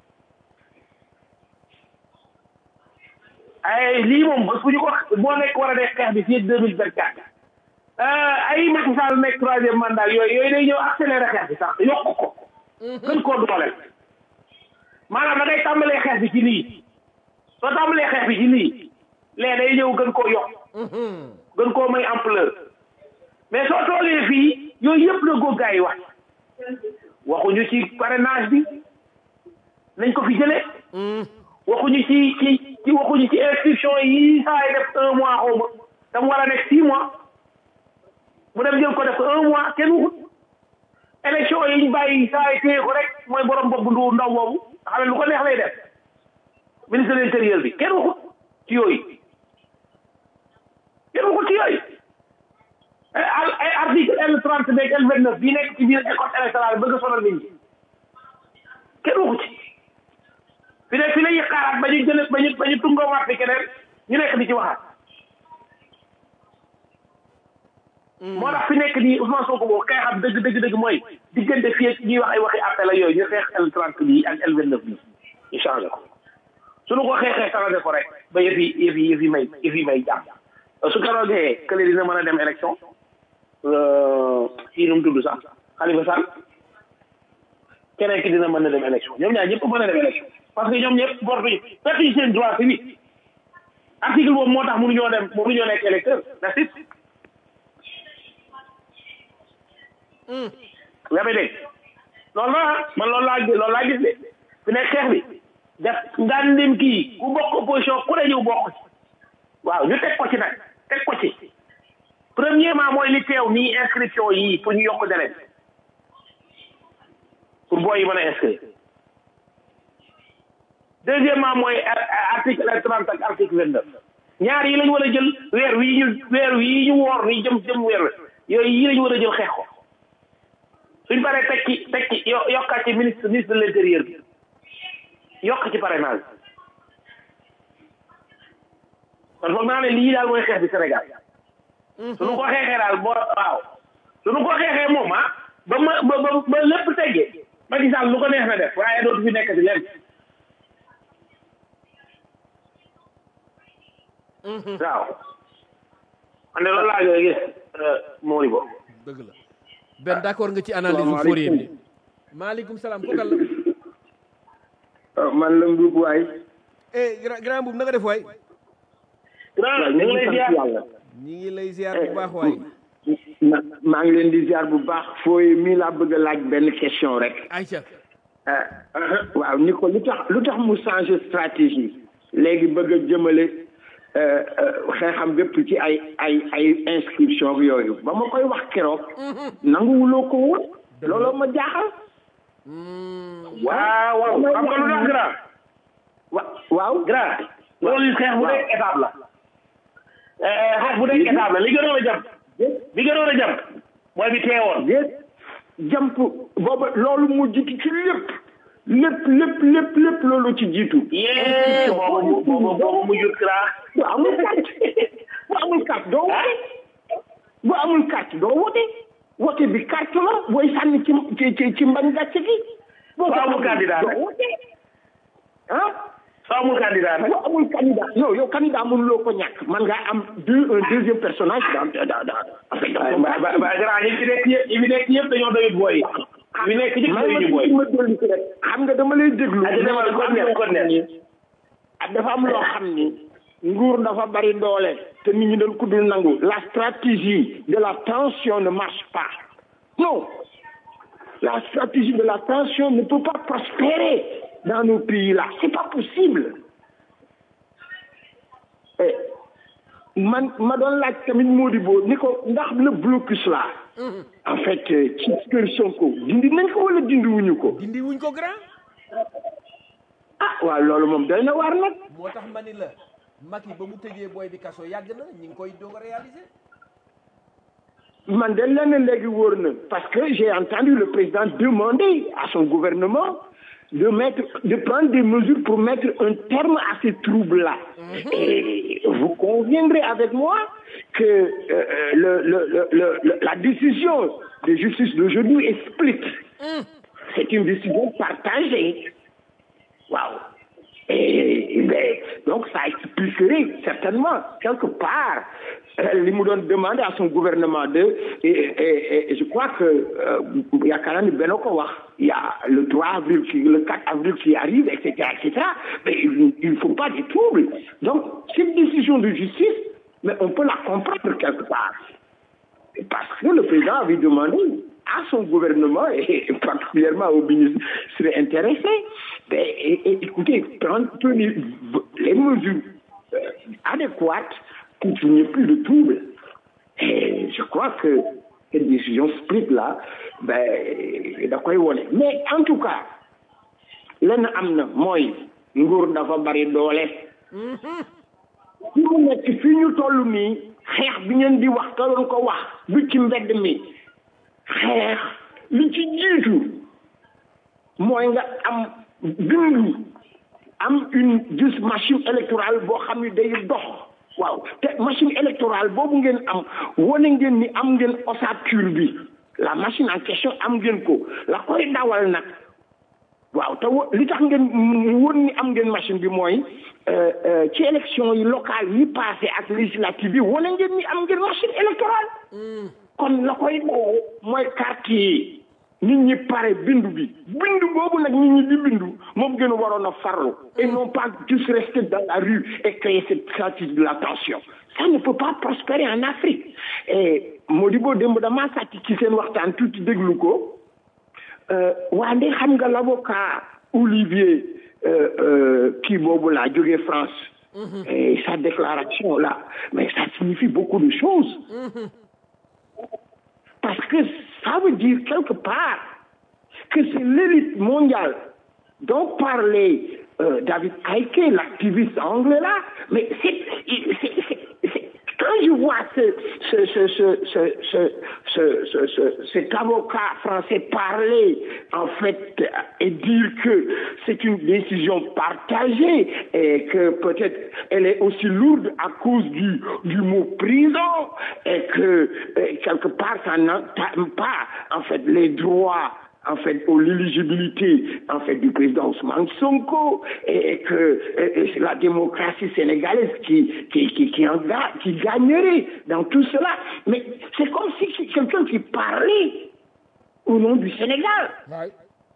D: ay lii moom bés bu ñu ko boo nekk war a def xeex bi fii ak deux mille vingt quatre ay Macky Sall nekk troisième mandat yooyu yooyu day ñëw accéléré xeex bi sax yokk ko gën koo dooleel maanaam da ngay tàmbalee xeex bi ci lii soo tàmbalee xeex bi ci lii lee day ñëw gën koo yokk gën koo may ampleur mais soo toogee fii yooyu yëpp la góor gaa yi wax waxuñu ci parrainage bi nañ ko fi jëlee waxuñu ci ci ci waxuñu ci inscription yi saa yi def un mois xaw ma tam war a nekk six mois mu dem jël ko def un mois kenn waxut élection yi ñu bàyyi saa yi téye ko rek mooy borom bopp ndu ndaw boobu xam ne lu ko neex lay def ministre de l'intérieur bi kenn waxut ci yooyu kenn waxut ci yooyu ay article L trente beeg L vingt neuf bii nekk ci biir école électorale bëgg a sonal nit ñi kenn waxu ci fi ne fi la ñuy xaaraat ba ñu jële ba ñu ba ñu tungoomaat fi keneen ñu nekk di ci waxaat moo tax fi nekk nii Ousmane Sonko boobu xeexam dëgg dëgg dëgg mooy diggante fii ak ñuy wax ay waxi appel la yooyu ñu xeex L trente bii ak L vingt neuf bii ñu changé ko suñu ko xeexee changé ko rek ba yëf yi yëf yi yëf yi may yëf yi may jàmm su keroogee kële dina mën a dem élection kii nu mu tudd sax Khalifa Sall keneen ki dina mën a dem élection ñoom ñaar ñëpp mën a dem élection parce que ñoom ñëpp bortuñu pertuñu seen droit civique article boobu moo tax mënuñoo dem mënuñoo nekk électeur that's it yaa may dégg loolu la man loolu laa loolu laa gis de fi nekk xeex bi def ngandim kii ku bokk opposition ku ne ñëw bokk ci waaw ñu teg ko ci nag teg ko ci premièrement mooy li teew nii inscription yii pour ñu yokk délai pour booy yi mën a inscrire deuxièmement mooy article trente ak article vingt neuf ñaar yi lañu war a jël weer wii ñu weer wii ñu woor nii jëm jëm weer yooyu yi lañu war a jël xeex ko suñ paree teg ci teg ci yokkaat ci ministre ministre de l'intérieur bi yokk ci parrainage kon foog naa ne lii daal mooy xeex bi Sénégal suñu ko xeexee daal boo waaw suñu ko xeexee moom ah ba ma ba ba ba lépp teggee Macky Sall lu ko neex na def waaye dootu fi nekk di leen waaw man de loolu laa koy gis Mori bo
B: dëgg la benn d'accord nga ci analyse Fourier bi maaleykum salaam kokal la
E: man la mbuub waay
B: eh grand mbuub na nga def waay
D: grand ñu ngi lay ziar
B: ñi ngi lay ziar bu baax waay
E: maa ngi leen di ziar bu baax fooy mii laa bëgg a laaj benn question rek
B: Aïcha
E: waaw ni ko lu tax lu tax mu changer stratégie léegi bëgg a jëmale xeexam bépp ci ay ay ay inscription yooyu ba ma koy wax keroog nanguwuloo ko woon looloo ma jaaxal
D: waaw waaw xam nga lu tax grand
E: wa waaw
D: grand loolu xeex bu nekk étape la xeex bu nekk étape la li gënoon a jàpp bi gënoon a jàpp mooy bi teewoon
E: déet jàmp booba loolu mu jiitu ci lépp lépp lépp lépp lépp loolu ci jiitu
D: yee boobu boobu boobu mu jur grand
E: bu amul carte bu amul carte doo wote bu amul carte doo wote wote bi carte la booy sànni ci ci ci mbañ gàcce gi boo
D: soo amul candidat
E: doo wote ah
D: soo amul candidat nag
E: boo amul candidat yow yow candidat mënuloo ko ñàkk man nga am deux un deuxième personnage dans dans dans
D: ba ba ba grand ñi fi nekk yëpp ñi fi nekk yëpp dañoo doyut booy ñi nekk ñëpp doyuñu booy
E: ma dolli ci rek xam nga dama lay déglu
D: ah demal ko neex ko neex
E: dafa am loo xam ni nguur dafa bari doole te nit ñi dañ ko dul nangu la stratégie de la tension ne marche pas non la stratégie de la tension ne peut pas prospérer dans nos pays là c'est pas possible et man ma doon laaj tamit Modibo ni ko ndax le blocus là en fait ci kër Sonko dindi nañ ko wala dindi wuñu ko
B: dindi wuñ ko grand
E: ah waaw loolu moom doy na waar nag
B: moo tax ma ni la Macky ba mu tëjee booy bi kaso yàgg na ñi ngi koy doog a réaliser
E: man de lenn léegi wóor na parce que j'ai entendu le président demander à son gouvernement de mettre de prendre des mesures pour mettre un terme à ces troubles-là et vous conviendrez avec moi que euh, le, le, le, le, la décision de justice d'aujourd'hui est split c'est une décision partagée waaw et ben, donc ça expliquerait certainement quelque part li mu doon demander à son gouvernement de et, et, et je crois que yaakaar naa ni benn ko wax il y a le 3 avril qui le 4 avril qui arrive et cetera et cetera mais il ne faut pas des troubles donc cette décision de justice mais on peut la comprendre quelque part parce que le président avait demandé à son gouvernement et particulièrement aux ministres seraient intéressés ben, et, et, écoutez prendre tenir les mesures euh, adéquates pour qu'il n'y ait plus de troubles et je crois que cette décision split là ben da koy wone mais en tout cas lenn am na mooy nguur dafa bari doole fi mu nekk fii ñu toll nii xeex bi ngeen di wax ka doon ko wax du ci mbedd mi xeex li ci jiitu mooy nga am bindu am une juste machine électorale boo xam ne day dox waaw te machine électorale boobu ngeen am wane ngeen ni am ngeen ossature bi la machine en question am ngeen ko la koy dawal nag waaw te li tax ngeen won ni am ngeen machine bi mooy ci élection yi locale yi passé ak législative bi wane ngeen ni am ngeen machine électorale kon la koy dawal mooy carte yi nit ñi pare bindu bi bindu boobu nag nit ñi di bindu moom gën a waroon a farlu et non pas juste rester dans la rue et créer cette stratégie de la tension ça ne peut pas prospérer en Afrique et Modibo démb damaa sàcc ci seen waxtaan tuuti déglu ko waa nde xam nga l'avocat Olivier kii boobu laa jógee France et sa déclaration là mais ça signifie beaucoup de choses parce que ça veut dire quelque part que c'est l'élite mondiale dont parlait euh, David Icke, l'activiste anglais là, mais c'est, c'est, c'est, c'est, quand je vois ce, ce, ce, ce, ce, ce, ce, ce, cet avocat français parler en fait et dire que c'est une décision partagée et que peut-être elle est aussi lourde à cause du, du mot prison et que et quelque part ça n'entame pas en fait les droits en fait, pour l'éligibilité, en fait, du président Ousmane Sonko, et que et, et la démocratie sénégalaise qui, qui, qui, qui, en ga, qui gagnerait dans tout cela. Mais c'est comme si quelqu'un qui parlait au nom du Sénégal.
B: Ouais.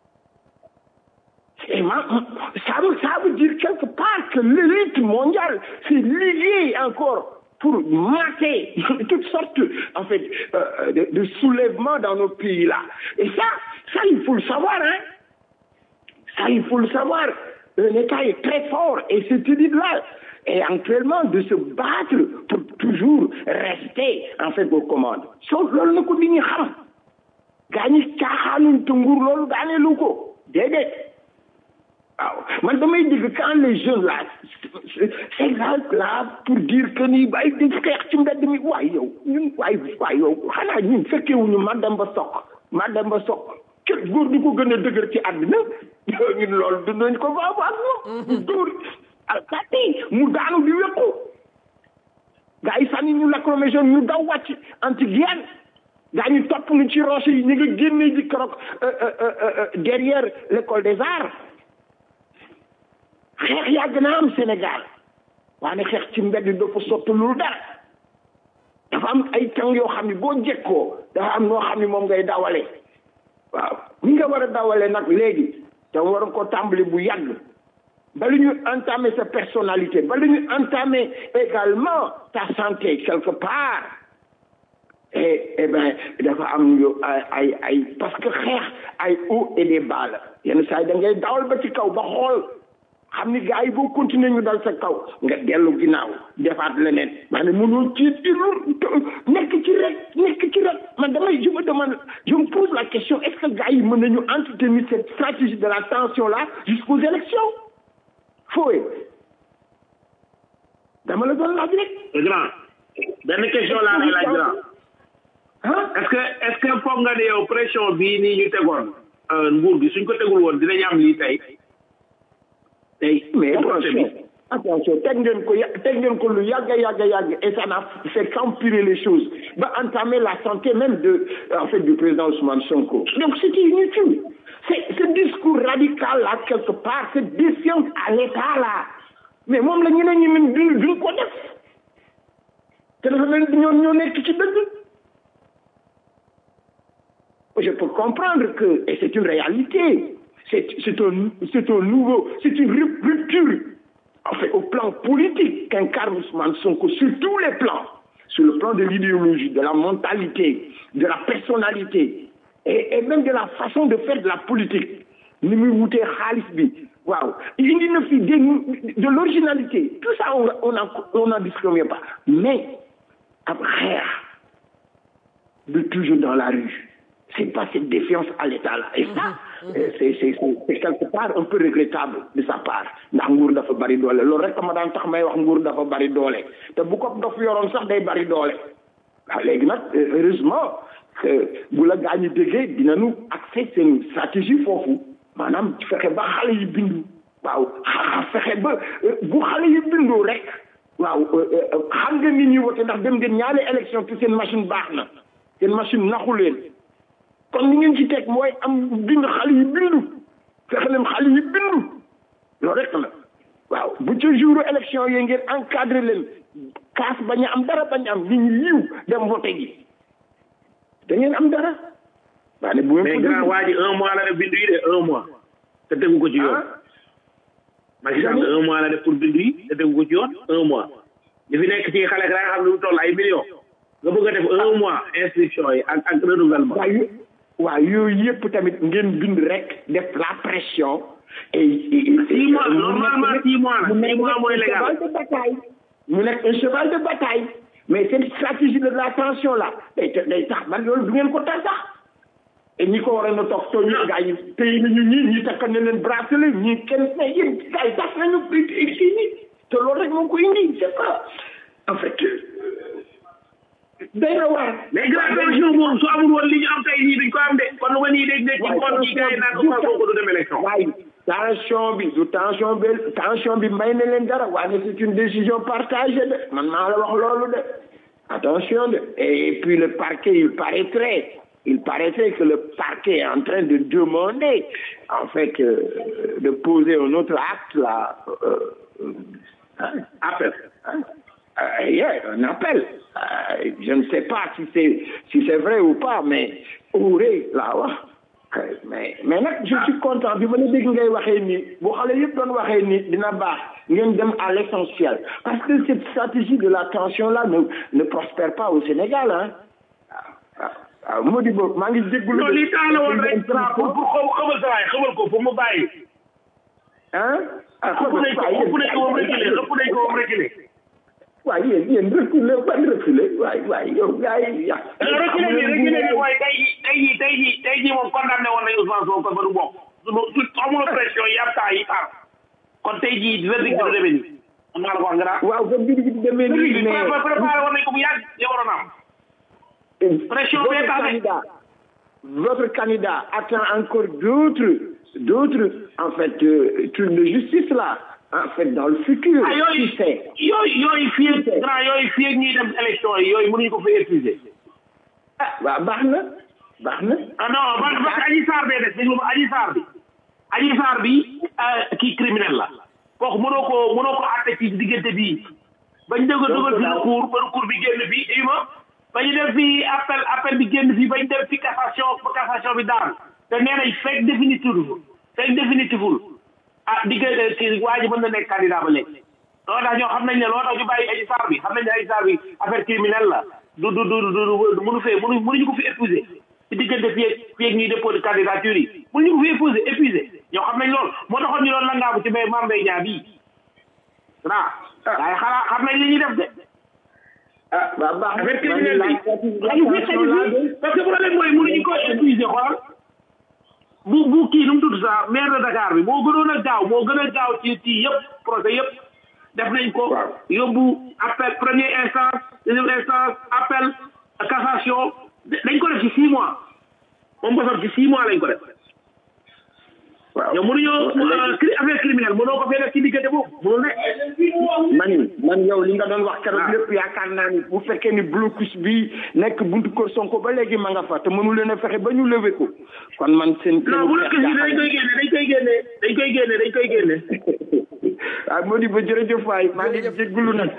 E: Et ma, ça, veut, ça veut dire quelque part que l'élite mondiale s'est liée encore pour mater toutes sortes en fait euh, de, de soulèvements dans nos pays là. Et ça, ça il faut le savoir, hein. Ça il faut le savoir. Un État est très fort et cette élite-là est actuellement de se battre pour toujours rester en fait aux commandes. Sauf loolu na ko nit ñi xam. gaa ñi caaxaanuñ te nguur loolu daaneelu ko déedéet. waaw man damay dégg quand les jeunes là c'est là pour dire que ni ay di xeex ci mbedd mi waay yow ñun waay waay yow xanaa ñun fekkewuñu Mademba Sock Mademba Sock kër góor di ko gën a dëgër ci àddina ñun loolu dundañ ko ba ak moom dóor alkati mu daanu di wéqu gaa yi sànni ñu lacrymogène ñu daw wàcc anti guerre gaa ñu topp ñu ci roche yi ñu nga génnee ji keroog derrière l'école des arts xeex yàgg na am Sénégal waane xeex ci mbedd dafa sotti lu dara dafa am ay tàng yoo xam ne boo jekkoo dafa am noo xam ne moom ngay dawale waaw ni nga war a dawale nag léegi te war ko tàmbali bu yàgg bala ñu entamer sa personnalité bala ñu entamer également ta santé quelque part et eh ben dafa am yo ay ay ay parce que xeex ay haut et des bas la yenn saa yi da ngay dawal ba ci kaw ba xool xam ni gars yi boo continuer ñu dal sa kaw nga dellu ginnaaw defaat leneen maanaam mënoo ci nekk ci rek nekk ci rek man damay je me demande je me pose la question est-ce que gars yi mën nañu entretenir cette stratégie de la tension là jusqu'aux élections fooye dama la doon laaj rek
D: grand benn question laa lay laaj grand
E: ah
D: est-ce que est-ce que foog nga ne yow pression bii nii ñu tegoon nguur gi suñ ko tegul woon dinañ am lii tey tey
E: mais
D: comporté bi
E: attention attention teg ngeen ko ya- teg ngeen ko lu yàgg yàgg yàgg et ça n'a fait qu'empirer les choses ba entamer la santé même de en fait du président Ousmane Sonko donc c'était inutile c'est ce discours radical là quelque part cette défiance à l'état là mais moom la ñeneen ñi même duñ duñ ko def te dafa mel ni ñoom ñoo nekk ci dëgg je peux comprendre que, et c'est une réalité, c'est c'est un, c'est un nouveau, c'est une rup- rupture, en fait, au plan politique qu'incarne Ousmane Sonko sur tous les plans, sur le plan de l'idéologie, de la mentalité, de la personnalité, et, et même de la façon de faire de la politique. ni muy wutee xaalis bi waaw indi na fi des de l'originalité tout ça on on en on n'en discrimine pas mais ab xeex de toujours dans la rue c'est pas cette défiance à l'État là et ça euh, c'est c'est c'est c'est quelque part un peu regrettable de sa part ndax nguur dafa bari doole loolu rek ma daan tax may wax nguur dafa bari doole te bu ko dof yoroon sax day bari doole waaw léegi nag euh, heureusement que bu la gaa ñi déggee dinañu accès seen stratégie foofu maanaam fexe ba xale yi bindu waaw xa fexe ba euh, bu xale yi bindoo rek waaw xam nga nit ñi wote ndax dem ngeen ñaari élection te seen machine baax na seen machine naxu leen kon li ngeen ci teg mooy am bind xale yi bindu fexe leen xale yi bindu loolu rek la waaw bu ca jour élection yi ngeen encadré leen kaas bañ a am dara bañ a am nit ñi yiw dem voté gi da ngeen am dara waa ne bu ngeen
D: mais
E: ko
D: grand
E: déglu-
D: waa ji un mois la def bindu yi de un mois te tegu ko ci yoon
E: ah
D: Macky Sall un mois la def pour bindu yi te tegu ko ci yoon un mois li fi nekk ci xale da nga xam ne lu toll ay millions nga bëgg a def un mois inscription yi ak ak renouvellement
E: waaw yo- waaw yooyu yëpp tamit ngeen bind rek def la pression et et-
D: six mois
E: mu nekk
D: normalement
E: nag-
D: six mois la
E: mu
D: six
E: nekk
D: mois
E: nag
D: mooy
E: un
D: légal
E: cheval de bataille mu nekk un cheval de bataille mais cette stratégie de la tension là day ta- day tax man loolu du ngeen ko tax sax et ñi ko waroon a toog soo ñu gaa yi tey nañu ñi ñi takk na leen bracelet ñi kenn mais yéen gaa yi tas nañu kii ni te loolu rek moo ko indi c'est pas en fait day na waar
D: mais grand tension boobu su amul woon li ñu am tey nii duñ ko am de kon lu ma nii dégg dégg ci ngoon gi gars yi naan Ousmane Sonko du dem élection
E: waaye tension bi du tension bi tension bi may na leen dara waaye c'est une décision partagée de man maa la wax loolu de attention de et puis le parquet il paraîtrait il paraîtrait que le parquet est en train de demander en fait euh, de poser un autre acte là euh, euh, hein,
D: appel
E: hein, euh, yeah, un appel. Euh, je ne sais pas si c'est si c'est vrai ou pas, mais ouré là wax mais mais nag je suis content bi ma la dégg ngay waxee nii bu xale yëpp doon waxee nii dina baax ngeen dem à l'essentiel parce que cette stratégie de la tension là ne ne prospère pas au Sénégal hein waaw waaw moo di boobu maa ngi jégalu.
D: non lii temps la woon rek grand pour pour xaw xamal sa waay xamal ko pour mu bàyyi
E: hein ah
D: ëpp nañ ko ëpp nañ ko moom reculé ëpp nañ ko moom reculé
E: waaye yéen yéen reculé ban reculé waay waay yow gars yi ya
D: reculé bi reculé bi mooy tey jii tey jii tey jii tey jii moom condamné woon nañu Ousmane Sonko ba du bokk su su amul pression yi am temps yi par kon tey jii verdict bi du demee nii man maa la ko wax nga
E: waaw ba mbir bi demee
D: verdict
E: nii
D: bi
E: mais
D: préparé woon nañ ko bu yàgg ya waroon am pression
E: votre
D: bee tax de.
E: candidat votre candidat attend encore d'autres d'autres en fait euh, trucs de justice là en fait dans le futur
D: ah yooyu
E: qui sait
D: yooyu yooyu fii ak grand yooyu fii ak ñuy dem élection yi yooyu mënuñu ko fi épuiser
E: ah waaw baax na baax na
D: ah non parce parce que Adji Sarr bee des déglu ma Adji Sarr bi Adji Sarr bi kii criminel la kooku mënoo ko mënoo ko àtte ci diggante bii bañ dégg dugal fi recours ba recours bi génn fii dégg ma bañu def fi appel appel bi génn fii bañ def fi cassation ba cassation bi daan te nee nañ fekk définitif fekk définitiful ah diggante ci waa ji mën na nekk candidat ba léegi loolu tax ñoo xam nañ ne loolu tax ñu bàyyi Adji Sarr bi xam nañ ne Adji Sarr bi affaire criminelle la du du du du du mënu fee mënu mënuñu ko fi épouser ci diggante fii ak fii ak ñuy déposé candidature yi mu ñu ko fi épousé épuisé ñoo xam nañ loolu moo taxoon ñu doon langaabu ci mbay Mame Mbaye Niang bii waaw waaye xanaa xam nañ li ñuy def de
E: ah ba baax
D: affaire criminelle bi xaju fi xaju fi parce que problème mooy mënuñu ko épuisé xoolal bu bu kii nu mu tudd sax maire de Dakar bi moo gënoon a gaaw moo gën a gaaw ci ci yëpp procès yëpp def nañ ko yóbbu appel première instance deuxième instance appel cassation dañ ko def ci six mois moom bosam ci six mois lañ ko def
E: waaw
D: yow mënuñoo cri affaire criminelle mënoo ko fee def ci diggante boobu mënul ne
E: man man yow li nga doon wax keroog lépp yaakaar naa ni bu fekkee ni blocus bi nekk buntu kër Sonko ba léegi ma nga fa te mënu leen a fexe ba ñu lever ko kon man seen
D: non bu la dañ koy génne dañ koy génne dañ koy génne dañ koy génne
E: ah moo di ba jërëjëf waay maa ngi jégalu nag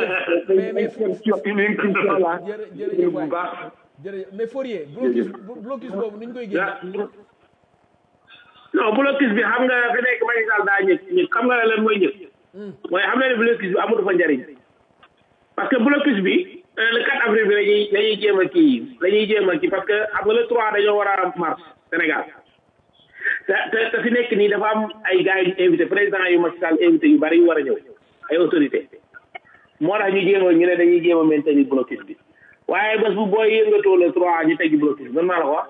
E: une incursion là
B: jërëjëf
E: bu
B: waay
E: baax
B: jërëjëf mais Fourier blocus blocus boobu ni ñu koy génne
D: non blocus bi xam nga fi nekk Macky Sall daa ñëkk ñëkk xam nga lan mooy ñëkk mooy xam na ne blocus bi amatu fa njariñ parce que blocus bi euh, le 4 avril bi lañuy lañuy jéem a kii lañuy jéem a kii parce que xam nga le 3 dañoo war a mars Sénégal te te te fi nekk nii dafa am ay gars yu ñu invité président yu Macky Sall invité yu bari yu war a ñëw ay autorité moo tax ñu jéem a ñu ne dañuy jéem a maintenir blocus bi waaye bés bu booy yëngatoo le 3 ñu teggi blocus bi man maa la ko wax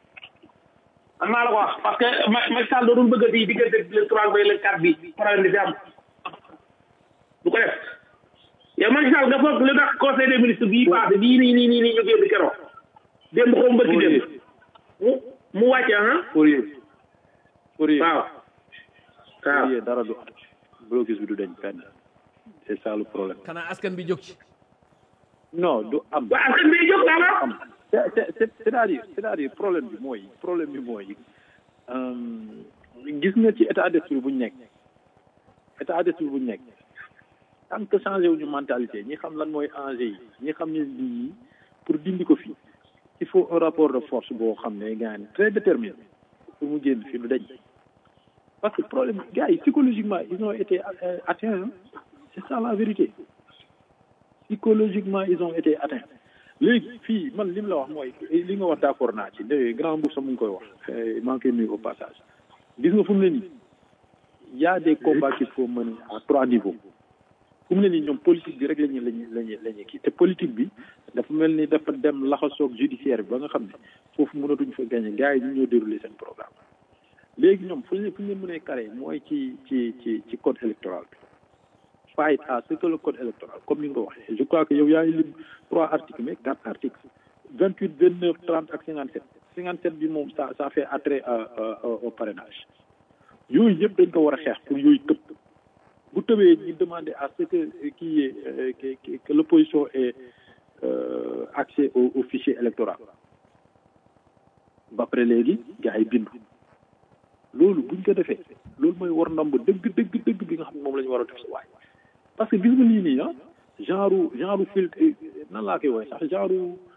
D: man maa la ko wax parce que Ma- Macky Sall doon bëgg di diggante le 3 ba le 4 bi problème bi fi am du ko def yow Macky Sall nga foog lu tax conseil des ministres bii passé bii nii nii nii nii ñu génn keroog démb xaw ma bëgg démb mu mu wàcce ah
C: Fourier Fourier
D: waaw waaw
C: Fourier dara du blocus bi du dañ fenn c'est ça le problème
B: xanaa askan bi jóg ci
C: non du am
D: waaw askan bi jóg daal
C: am c'est c'est- c'est- c'est-à-dire c'est-à-dire problème bi mooy problème bi mooy euh, gis nga ci état d'esprit bu ñu nekk état d'esprit bu ñu nekk tant que changé wuñu mentalité ñi xam lan mooy enjeu yi ñi xam ne lii pour dindi ko fii il faut un rapport de force boo xam ne gars yi très déterminé pour mu génn fii du dañ parce que problème gars yi psychologiquement ils ont été euh, atteints hein. c'est ça la vérité psychologiquement ils ont été atteints léegi fii man li mu la wax mooy li nga wax d'accord naa ci de grand bourg sa mu ngi koy wax eh, maa ngi koy nuyu au passage gis nga fu mu ne nii y a des combats qu'il faut mener à trois niveaux fu mu ne nii ñoom politique bi rek la ñuy la ñuy la ñuy la ñuy kii te politique bi dafa mel ni dafa dem laxasoog judiciaire bi ba nga xam ne foofu mënatuñ fa gagner gars yi ñu ñoo dérouler seen programme léegi ñoom fu ñu fu ñu leen mënee carré mooy ci ci ci ci code électoral bi fight à ce que le code électoral comme ni nga ko waxee je crois que yow yaa ngi lim trois articles mais quatre articles vingt huit vingt neuf trente ak cinquante sept cinquante sept bi moom ça ça fait attrait à, à, au parrainage yooyu yëpp dañ ko war a xeex pour yooyu tëb bu tëbee ñu demander à ce que kii est euh, que que que l'opposition ait euh, accès au, au fichier électoral ba pare léegi gars yi bindu loolu buñ ko defee loolu mooy war ndomb dëgg dëgg dëgg bi nga xam ne moom la ñu war a def sa waay parce que gis nga lii nii ah genre genre filtre nan laa koy woowee sax genre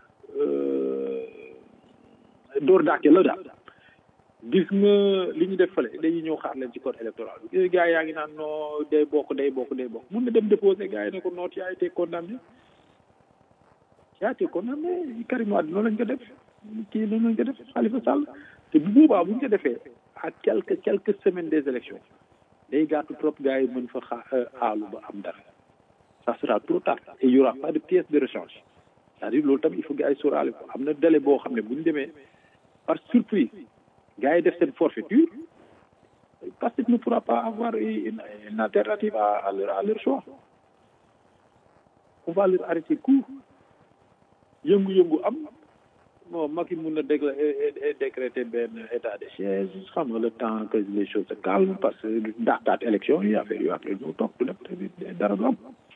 C: door daake la daal gis nga li ñu def fële dañuy ñëw xaar leen ci code électoral bi gis nga gars yaa ngi naan non day bokk day bokk day bokk mun na dem déposer gars yi ne ko non tu as été condamné tu as été condamné Karim Wade noonu lañ ko def kii noonu lañ ko def Khalifa Sall te bu boobaa bu ñu ko defee à quelques quelques semaines des élections day gàttu trop gars yi mën fa xaa aalu ba am dara ça sera trop tard et il y aura pas de pièce de rechange c'est-à-dire loolu tamit il faut gars yi sóoraale ko am na délai boo xam ne bu ñu demee par surprise gars yi def seen forfaiture parce que ne pourra pas avoir une, une alternative à, à, leur, à leur choix on va leur arrêter court yëngu-yëngu am bon Macky mun na dégla décréter benn état de siège xam nga le temps que les choses se calment parce que dàqaat élection yi affaire yu après ñu toog du def dara du am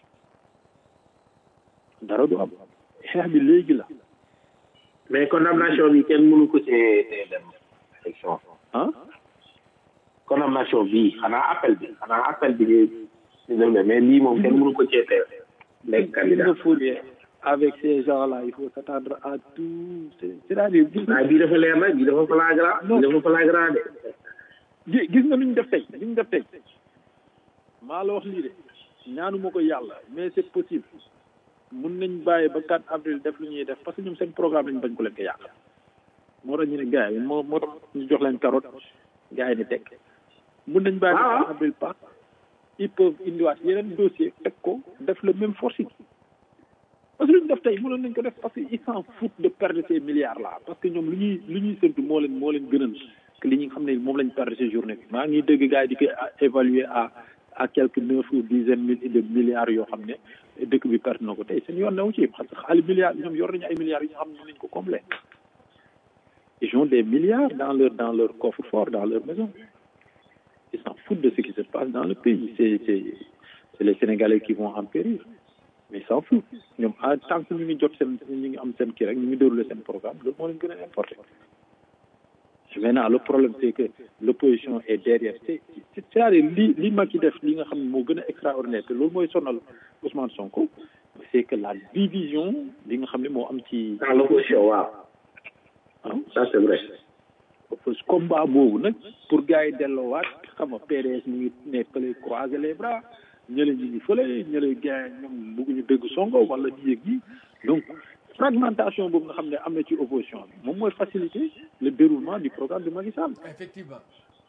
C: dara du am xeex bi léegi la
D: mais condamnation bi kenn mënu ko cee tee dem élection
C: ah
D: condamnation bi xanaa appel bi xanaa appel bi ñu ñu dem mais lii moom kenn mënu ko cee tee nekk candidat
C: Fourier avec ces gens-là il faut s'attendre à tout c'est-à-dire gis
D: waaye bii dafa leer nag bii dafa flagrant bii dafa flagrant de
C: gi- gis nga lu ñu def tey lu ñu def tey maa la wax lii de ñaanuma ko yàlla mais c'est possible mun nañ bàyyi ba 4 avril def lu ñuy def parce que ñoom seen programme lañ bañ ko leen ko yàq moo tax ñu ne gars yi moo moo tax ñu jox leen carotte gars yi ni teg mun nañ bàyyi ba avril pas ils peuvent indiwaat yeneen dossier teg ko def le même forcing parce que lu ñu def tey mënoon nañ ko def parce que ils s'en foutent de perdre ces milliards là parce que ñoom lu ñuy lu ñuy séntu moo leen moo leen gënal que li ñu xam ne moom lañ perdre ces journée bi maa ngi dégg gars yi di ko évaluer à à quelques neuf ou dizaine mille de milliards yoo xam ne dëkk bi perte na ko tey seen yoon newu ci parce que xaalis milliards ñoom yor nañu ay milliards yi nga xam ne nañ ko combler ils ont des milliards dans leur dans leur coffre-fort dans leur maison ils s'en foutent de ce qui se passe dans le pays c'est c'est c'est les Sénégalais qui vont en périr mais ils s'en foutent ñoom en tant que ñu ngi jot seen ñu ngi am seen kii rek ñu ngi dérouler seen programme loolu moo leen gën a importé maintenant le problème c'est que l'opposition est derrière c'est c'est-à-dire li li Macky def li nga xam ne moo gën a extraordinaire te loolu mooy sonal Ousmane Sonko c'est que la division li nga xam ne moo am ci
D: dans l'opposition waaw ça c'est vrai
C: combat boobu nag pour gars yi delloowaat xam nga PDS mu ngi ne fële croiser les bras ñële ñu ngi fële ñële gars ñoom bëgguñu dégg Sonko wala di yëg yi donc fragmentation boobu nga xam ne am na ci opposition bi moom mooy faciliter le déroulement du programme de Macky Sall.
B: effectivement.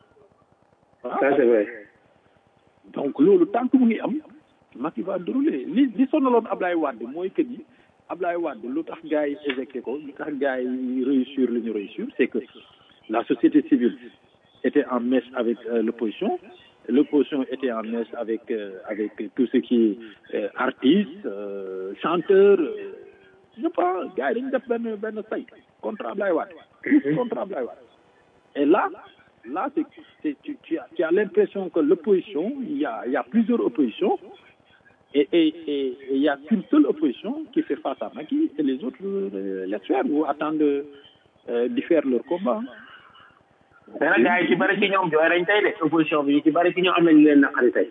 D: ça c'est vrai.
C: donc loolu tant que mu ngi am Macky va dérouler li li sonaloon Ablaye Wade mooy que ni Ablaye Wade lu tax gars yi éjecté ko lu tax gars yi réussir li ñu réussir c'est que la société civile était en messe avec euh, l'opposition l'opposition était en messe avec euh, avec tout ce qui est euh, artistes euh, chanteurs je pense gars yi dañu def benn benn say contre Ablaye Wade contre Ablaye Wade et là là c'est c'est tu tu as tu as l'impression que l'opposition il y a il y a plusieurs oppositions et et et il y a qu'une seule opposition qui fait face à Macky et les autres euh, laissent faire ou attendent euh, d'y faire leur combat
D: mais nag gars yi ci bëri ci ñoom jooy nañ tey de opposition bi ci bëri ci ñoom am nañu leen naqari tey.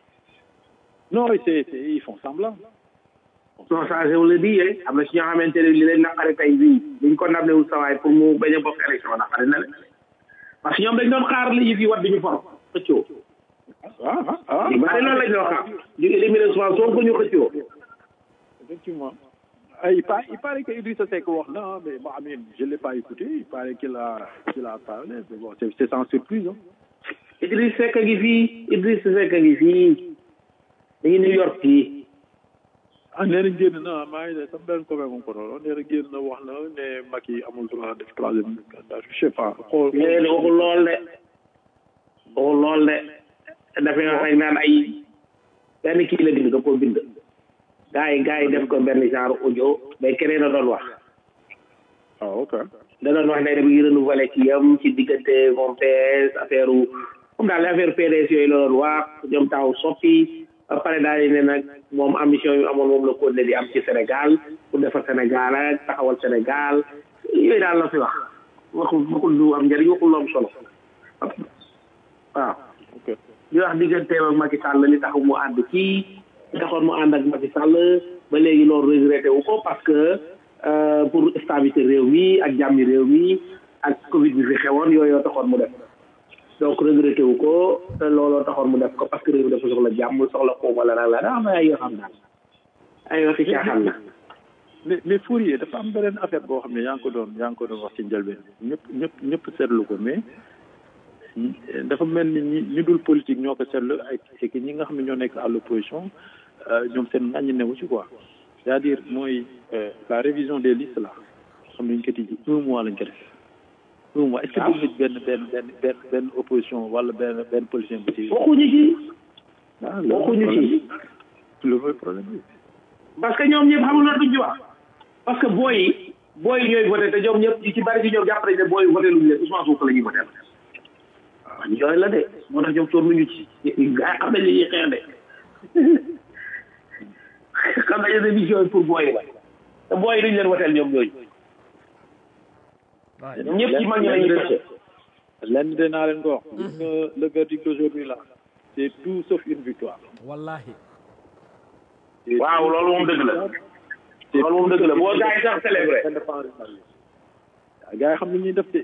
C: non c'est c'est ils font semblant.
D: non changé wu la di yee am na ci ñoo xamante ne li leen naqari tey bii buñ ko ndam wul sawaay pour mu bañ a bokk élection naqari na leen parce que ñoom dañ doon xaar li yëf yi wat duñu for xëccoo.
C: ah ah ah.
D: ñu bëri loolu lañ doon xaar ñu éliminer souvent soo ko ñu xëccoo.
C: effectivement. Ah, il, paraît, il paraît que Idrissa Seck wax na mais bon, Amine, je ne l'ai pas écouté. Il paraît qu'il a, qu'il a parlé. Mais bon, c'est, c'est sans surprise. Hein.
D: Idriss Seck a ngi fii Idriss Seck a ngi fii dañu New York fii.
C: ah nee na génn na maa ngi ne sama benn copain moom ko doon nee na génn na wax na ne Macky amul droit def troisième candidat je sais pas. xool
D: léegi waxul lool de waxul lool de dafay wax rek naan ay benn kii la bind da koo bind. gaa yi gaa yi def ko benn genre audio mais keneen la doon wax.
C: ah ok.
D: da doon wax ne dañuy renouveler ci yam ci diggante moom PS affaire comme daal affaire PDS yooyu la doon wax ñoom taw soppi ba pare daal di ne nag moom ambition yu amoon moom la ko ne di am ci Sénégal pour defar Sénégal ak taxawal Sénégal yooyu daal la fi wax waxul waxul lu am njëriñ waxul lu am solo waaw.
C: ok
D: di wax digganteem ak Macky Sall li tax mu ànd kii. taxoon mu ànd ak Macky Sall ba léegi loolu regretté wu ko parce que pour stabilité réew mi ak jàmmi réew mi ak Covid bi fi xewoon yooyu taxoon mu def donc regretté wu ko te looloo taxoon mu def ko parce que réew mi dafa soxla jàmm soxla ko wala la la daa am ay yoo xam daal ay waxi caaxaan la.
C: mais mais Fourier dafa am beneen affaire boo xam ne yaa ngi ko doon yaa ngi ko doon wax ci njëlbeen ñëpp ñëpp ñëpp seetlu ko mais dafa mel ni ñi ñi dul politique ñoo ko seetlu ay c'est que ñi nga xam ne ñoo nekk à l'opposition ñoom seen ngañ newu ci quoi c'est-à-dire mooy la révision des listes là xam nañ ko tijji un mois lañ ko def un mois est-ce que dégg benn benn benn benn benn opposition wala benn benn politicien bu ci
D: waxuñu ci
C: ah
D: waxuñu ci
C: loolu mooy problème bi
D: parce que ñoom ñëpp xamul na duñ ci wax parce que booy yi booy yi ñooy voté te ñoom ñëpp ñu ci bari ci ñoom jàpp nañ ne booy yi voté luñu leen Ousmane Sonko la ñuy voté waaw ñooy la de moo tax ñoom toor nañu ci gaa xam nañ li ñuy xeex de xam nañ ne mission yi pour booy la te booy yi duñ leen woteel ñoom ñooñu ñëpp ci mag ñi la ñuy voté
C: lenn de naa leen ko wax gis nga le verdict d'aujourd'hui là c'est tout sauf une victoire
B: wallahi
D: waaw loolu moom dëgg la loolu moom dëgg la boo gaa yi sax célébré
C: gaa yi xam ni ñuy def de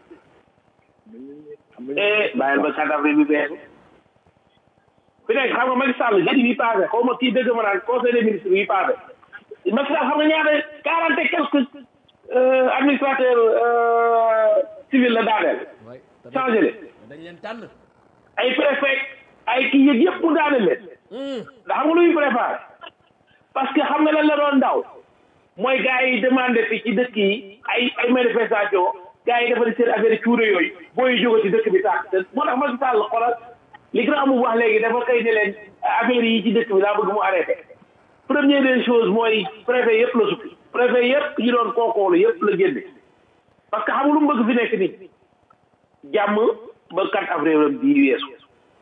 D: eh bàyyil ba 4 avril bi bees fi nekk xam nga Macky Sall jeudi bi passé xaw ma kii dëgg ma naan conseil des ministres bi passé Macky Sall xam nga ñaata quarante et quelques administrateurs civil la daaneel
B: waay
D: changé leen
B: dañ leen tànn
D: ay préfet ay kii yëg yëpp mu daaneel leen ndax xam nga lu muy préparé parce que xam nga lan la doon ndaw mooy gars yi demandé fi ci dëkk yi ay ay manifestation gars yi defal seen affaire cuure yooyu booy jóge ci dëkk bi sax moo tax Macky Sall xoolal li grand mu wax léegi dafa xëy ne leen affaire yi ci dëkk bi laa bëgg mu arrêté première des choses mooy préfet yëpp la suppi préfet yëpp yi doon kookoolu yëpp la génne parce que xam nga lu mu bëgg fi nekk nii jàmm ba 4 avril am bii weesu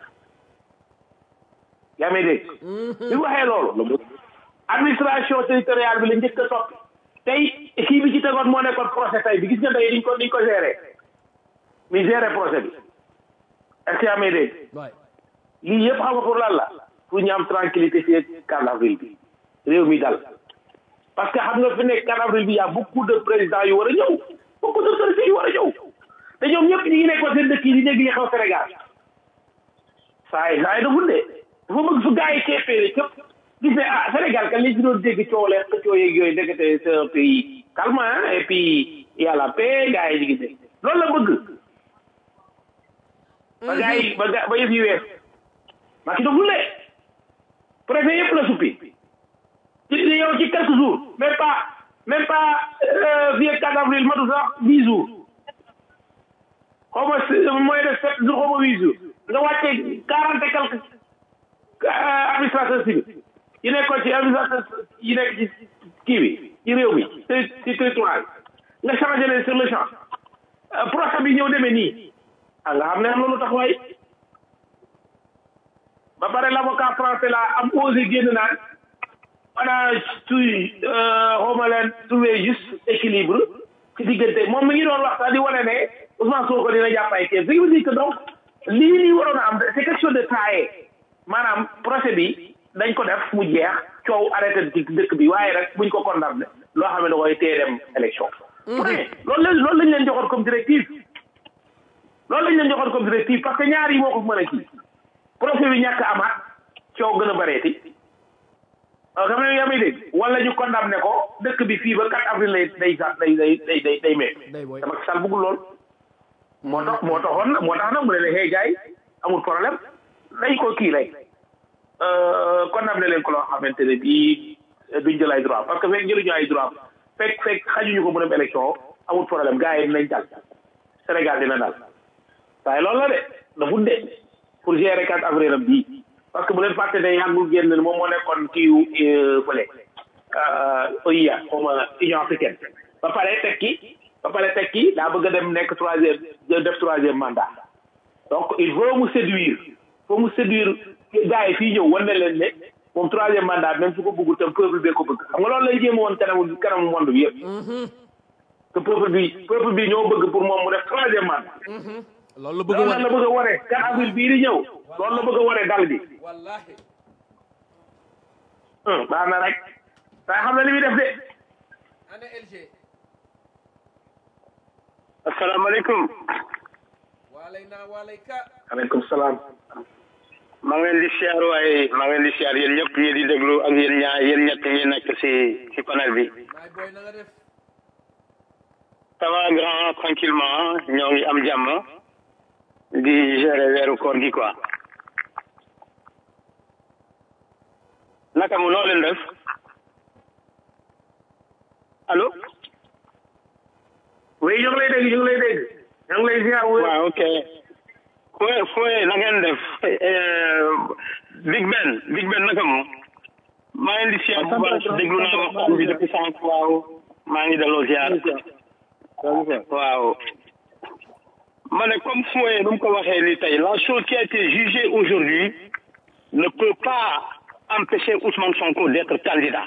D: yaa may dégg bi mu waxee loolu administration territoriale bi la njëkk a soppi tey kii bi ci tegoon moo nekkoon procès tey bi gis nga tey niñ ko niñ ko géré mi géré procès bi est-ce que yaa may dégg
B: waay
D: lii yëpp xam nga pour lan la pour ñu am tranquillité fii ak 4 avril bi réew mi dal parce que xam nga fi nekk 4 avril bi y a beaucoup de présidents yu war a ñëw beaucoup d'autorités yu war a ñëw te ñoom ñëpp ñu ngi nekkoon seen dëkk yi di dégg li xew Sénégal saa yi saa yi daful de dafa bëgg fu gars yi keppee képp gis ne ah Sénégal kan li ci doon dégg coow leen xëccoo yeeg yooyu ndekete c'est un pays calme hein, et puis y a la paix gars yi ñu ngi dégg loolu la bëgg ba gars yi ba ga ba yëf yi wees maa ki daful de préfet yëpp la suppi ci yow ci quelques jours même pas même pas euh, fii ak 4 avril matu sax 10 jours xaw ma si- mooy de 7 jours xaw ma 8 jours nga wàccee 40 et quelques euh, administrateurs civils yi nekkoon ci administrateur yi nekk ci kii bi ci réew mi ci ci territoire bi nga changé leen sur le champ Euh, procès bi ñëw demee nii ah nga xam ne am loolu tax waay ba pare l'avocat français la am osé génn naan maanaam tuy xawma leen trouver juste équilibre ci diggante moom mi ngi doon wax sax di wane ne Ousmane Sonko dina jàpp ay kees ce qui veut dire que donc lii nii waroon a am c'est quelque chose de taillé maanaam procès bi dañ ko def mu jeex coow arrêté ci dëkk bi waaye rek buñ ko condamné loo xam ne da koy téye dem élection mais loolu la loolu lañ leen joxoon comme directive loolu lañ leen joxoon comme directive parce que ñaar yi moo ko mën a kii procès bi ñàkk amaat coow gën a bareeti xam ne yaa may dégg wala ñu condamné ko dëkk bi fii ba 4 avril lay day sa day day day day day mee
B: day booy
D: te Macky Sall bëggul lool moo tax moo taxoon na moo tax nag mu ne la hey gars yi amul problème dañ ko kii lay condamné leen ko loo xamante ne bii duñ jël ay droit parce que fekk jëluñu ay droit fekk fekk xajuñu ko mu dem élection amul problème gars yi dinañ dal Sénégal dina dal waaye loolu la de dafa de pour gérer 4 avril am bii parce que bu leen fàtte ne yàggul génn moom moo nekkoon kiiw fële OIA xaw ma Union africaine ba pare tekki ba pare tekki daa bëgg a dem nekk troisième def troisième mandat donc il faut mu séduire faut mu séduire gars yi fii ñëw wan ne leen ne moom troisième mandat même su ko bëggul tam peuple bee ko bëgg xam nga loolu lay jéem woon kanamu kanamu monde bi yëpp que peuple bi peuple bi ñoo bëgg pour moom mu def troisième mandat
B: loolu la bëgg
D: loolu
B: wane
D: la bëgg a wane 4 avril bii di ñëw loolu la bëgg a wane dal gi
B: wallahi
D: hum baax na rek waaye xam na li muy def de
B: ana LG
F: asalaamaaleykum
B: waalay naa waalay ka
D: aleykum salaam
F: maa ngi leen di siyaar waaye maa ngi leen di siyaar yéen ñëpp yéen di déglu ak yéen ñaar yéen ñett yi nekk si si panel bi
B: maay booy na nga def
F: ça va grand tranquillement ñoo ngi am jàmm di gérer weeru koor gi quoi naka mu noo leen def allo
D: oui ñu ngi lay dégg ñu ngi lay dégg ñu ngi lay ziar wu
F: waaw ok fooy fooy na ngeen def eh, Big Ben Big Ben naka mu maa ngi di siyaar bu baax déglu naa waxtaan bi depuis sànq waaw maa ngi delloo ziar waaw ma ne comme fooy nu mu ko waxee ni tey la chose qui a été jugée aujourd'hui ne peut pas empêcher Ousmane Sonko d'être candidat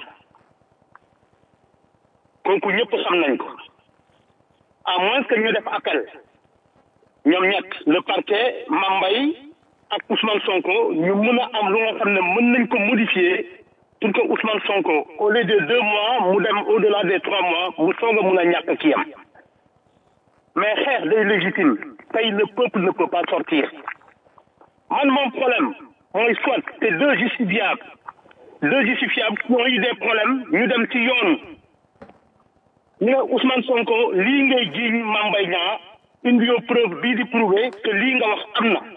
F: kooku ñëpp xam nañ ko à moins que ñu def appel ñoom ñett le parquet Mambay ak Ousmane Sonko ñu mën a am lu nga xam ne mën nañ ko modifier pour que Ousmane Sonko au lieu de deux mois mu dem au delà des trois mois mu soog a mun a ñàkk kiyam mais xeex day légitime tey le peuple ne peut pas sortir man mon problème mooy soit c'est deux justifiables deux justifiables qui ont eu des problèmes ñu dem ci yoon ñu ne Ousmane Sonko lii ngay jiiñ Mame Mbaye Niang indi yoo preuve bii di prouver que lii nga wax am na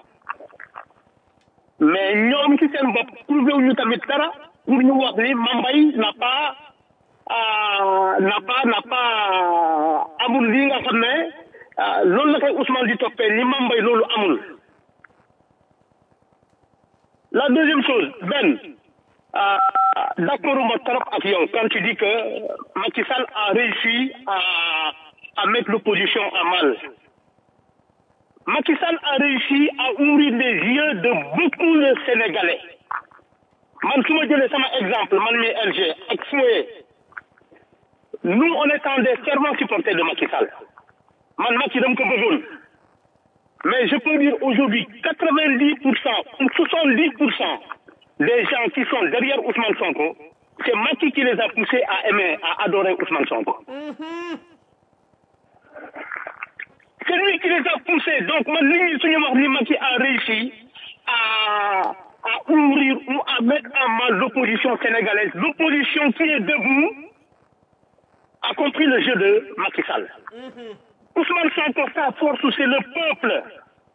F: mais ñoom ci seen bopp prouver wuñu tamit dara pour ñu wax ni Mambay n'a pas ah, n'a pas n'a pas amul lii nga xam ne ah, loolu la koy Ousmane di toppee ni Mambay loolu amul la deuxième chose Ben ah, d'accord ma trop ak yow quand tu dis que Macky Sall a réussi à à mettre l'opposition à mal Macky Sall a réussi à ouvrir les yeux de beaucoup de Sénégalais man su ma jëlee sama exemple man mi LG ak Foye nous on étant des fervents supporters de Macky Sall man Macky dama ko bëggoon mais je peux dire aujourd'hui quatre-vingt-dix pour cent ou soixante-dix pour cent des gens qui sont derrière Ousmane Sonko c'est Macky qui les a poussés à aimer à adorer Ousmane Sonko c'est lui qui les a poussés donc man li ñuy suñu wax ni Macky a réussi à à ouvrir ou à mettre en mal l'opposition sénégalaise l'opposition qui est debout a compris le jeu de Macky Sall Ousmane Sonko sa force c'est le peuple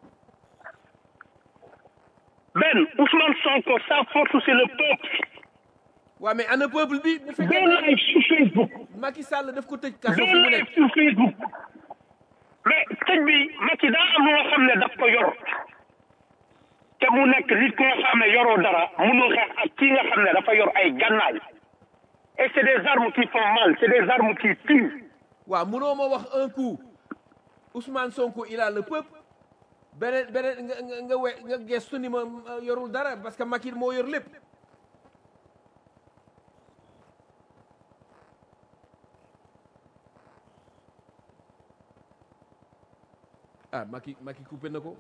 F: Ben Ousmane Sonko sa force c'est le peuple
B: waa mais ana peuple bi bu
F: deux
B: fekkee
F: live sur Facebook
B: Macky Sall daf ko tëj kaso
F: deux
B: fi mu
F: live
B: nekk
F: sur Facebook mais tëj bi Macky daa am loo xam ne daf ko yor te mu nekk nit ku nga xam ne yoroo dara mënul xeex ak kii nga xam ne dafa yor ay gànnaay et c'est des armes qui font mal c'est des armes qui tuent
B: waaw munoo ma wax un coup Ousmane Sonko il a le peuple beneen beneen nga nga nga we nga gestu ni ma ma yorul dara parce que Macky moo yor lépp ah Macky Macky coupé na ko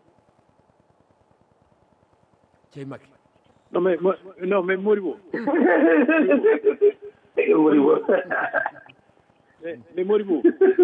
B: cey Macky
C: non mais mo- non mais Moribo mais mais Moribo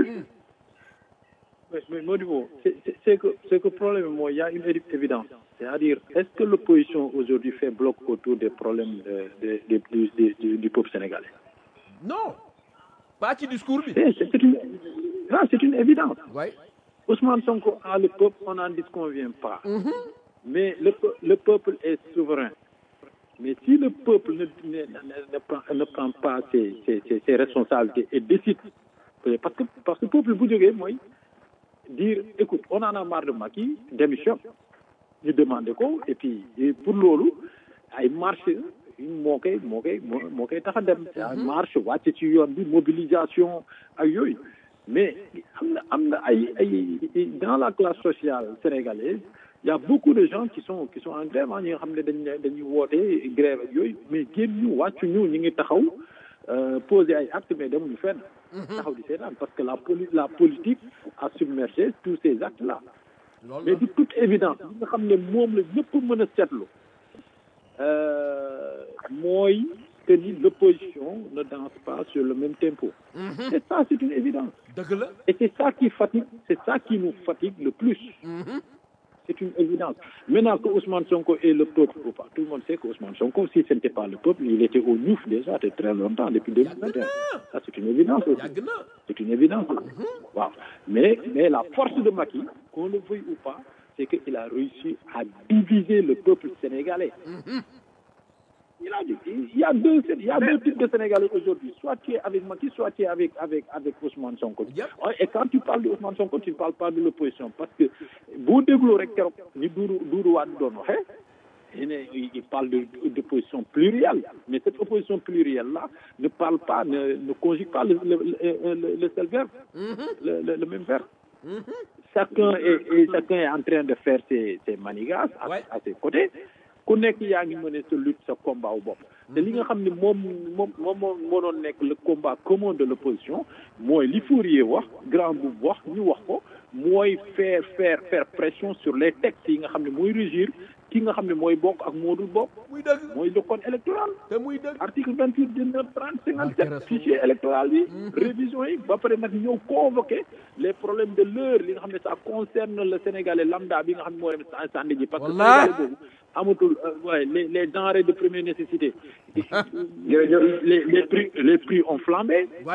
C: mais mais Moribo c'est c'est- c'est que c'est que problème mooy il y a une évi- évidence c'est-à-dire est-ce que l'opposition aujourd'hui fait bloc autour des problèmes de, de, de- du, du- du, du peuple sénégalais
B: non pas ci discours bi
C: c'est c'est une ah, c'est une évidence
B: waay
C: Ousmane Sonko a le peuple, on n'en disconvient pas. Mais le, peu- le peuple est souverain. Mais si le peuple ne, ne, ne, ne prend, ne prend pas ses, ses, ses, ses responsabilités et décide, parce que, parce que le peuple, vous direz, moi, dire, écoute, on en a marre de Macky, démission, ñu demandé ko et puis et pour loolu ay marche moo koy moo koy moo moo koy tax a dem ay marche wàcc ci yoon bi mobilisation ak yooyu mais am na am na ay ay dans la classe sociale sénégalaise il y a beaucoup de gens qui sont qui sont en grève ah ñi nga xam ne dañ ne dañuy woote grève ak yooyu mais génn ñu wàccu ñu ñu ngi taxaw euh, poser ay actes mais demuñu fenn taxaw di seetaan parce que la poli la politique a submergé tous ces actes là
B: loolu
C: mais
B: la
C: de toute évidence li nga xam ne moom la ñëpp mën a seetlu euh, mooy que ni l'opposition ne danse pas sur le même tempo. C'est ça, c'est une évidence.
B: dëgg la
C: Et c'est ça qui fatigue, c'est ça qui nous fatigue le plus. C'est une évidence. Maintenant que Ousmane Sonko est le peuple ou pas, tout le monde sait que Ousmane Sonko, si ce n'était pas le peuple, il était au Nouf déjà depuis très longtemps, depuis 2021. Ça, c'est une évidence aussi.
B: yàgg na
C: C'est une évidence. Waaw. Mais, mais la force de Macky, qu'on le veuille ou pas, c'est qu'il a réussi à diviser le peuple sénégalais. Il a dit, il y a deux, il y a deux types de Sénégalais aujourd'hui. Soit tu es avec Macky, soit tu es avec, avec, avec Ousmane Sonko.
B: Yep.
C: Et quand tu parles de Ousmane Sonko, tu ne parles pas de l'opposition. Parce que, boo dégloo rek keroog ni Doudou Doudou Wade doon waxee, il ne- il parle de- d'opposition plurielle. Mais cette opposition plurielle-là ne parle pas, ne, ne conjugue pas le, le, le, le- le seul verbe, le, le- le même verbe. Chacun est, et chacun est en train de faire ses, ses manigances à,
B: Ouais.
C: à ses côtés. ku nekk yaa ngi mëne sa lutte sa combat wu bopp te li nga xam ne moom moom moom moo moo doon nekk le combat commun de l'opposition mooy li Fourier wax grand boub wax ñu wax ko mooy faire faire faire pression sur les textes yi nga xam ne mooy régir ki nga xam ne mooy bokk ak moo dul bokk
B: muy dëgg
C: mooy le code électoral
B: te muy dëgg
C: article vingt huit dix-neuf trente cinquante
B: Barke
C: sept fichier électoral yi révision yi ba pare nag ñëw convoquer les problèmes de l'heure li nga xam ne ça concerne le sénégalais lambda bi nga xam ne moo dem sa sànni ji parce que
B: Wallah.
C: sénégalais boobu amatul euh, ouais, les les denrées de première nécessité les les prix les prix ont flambé
B: waay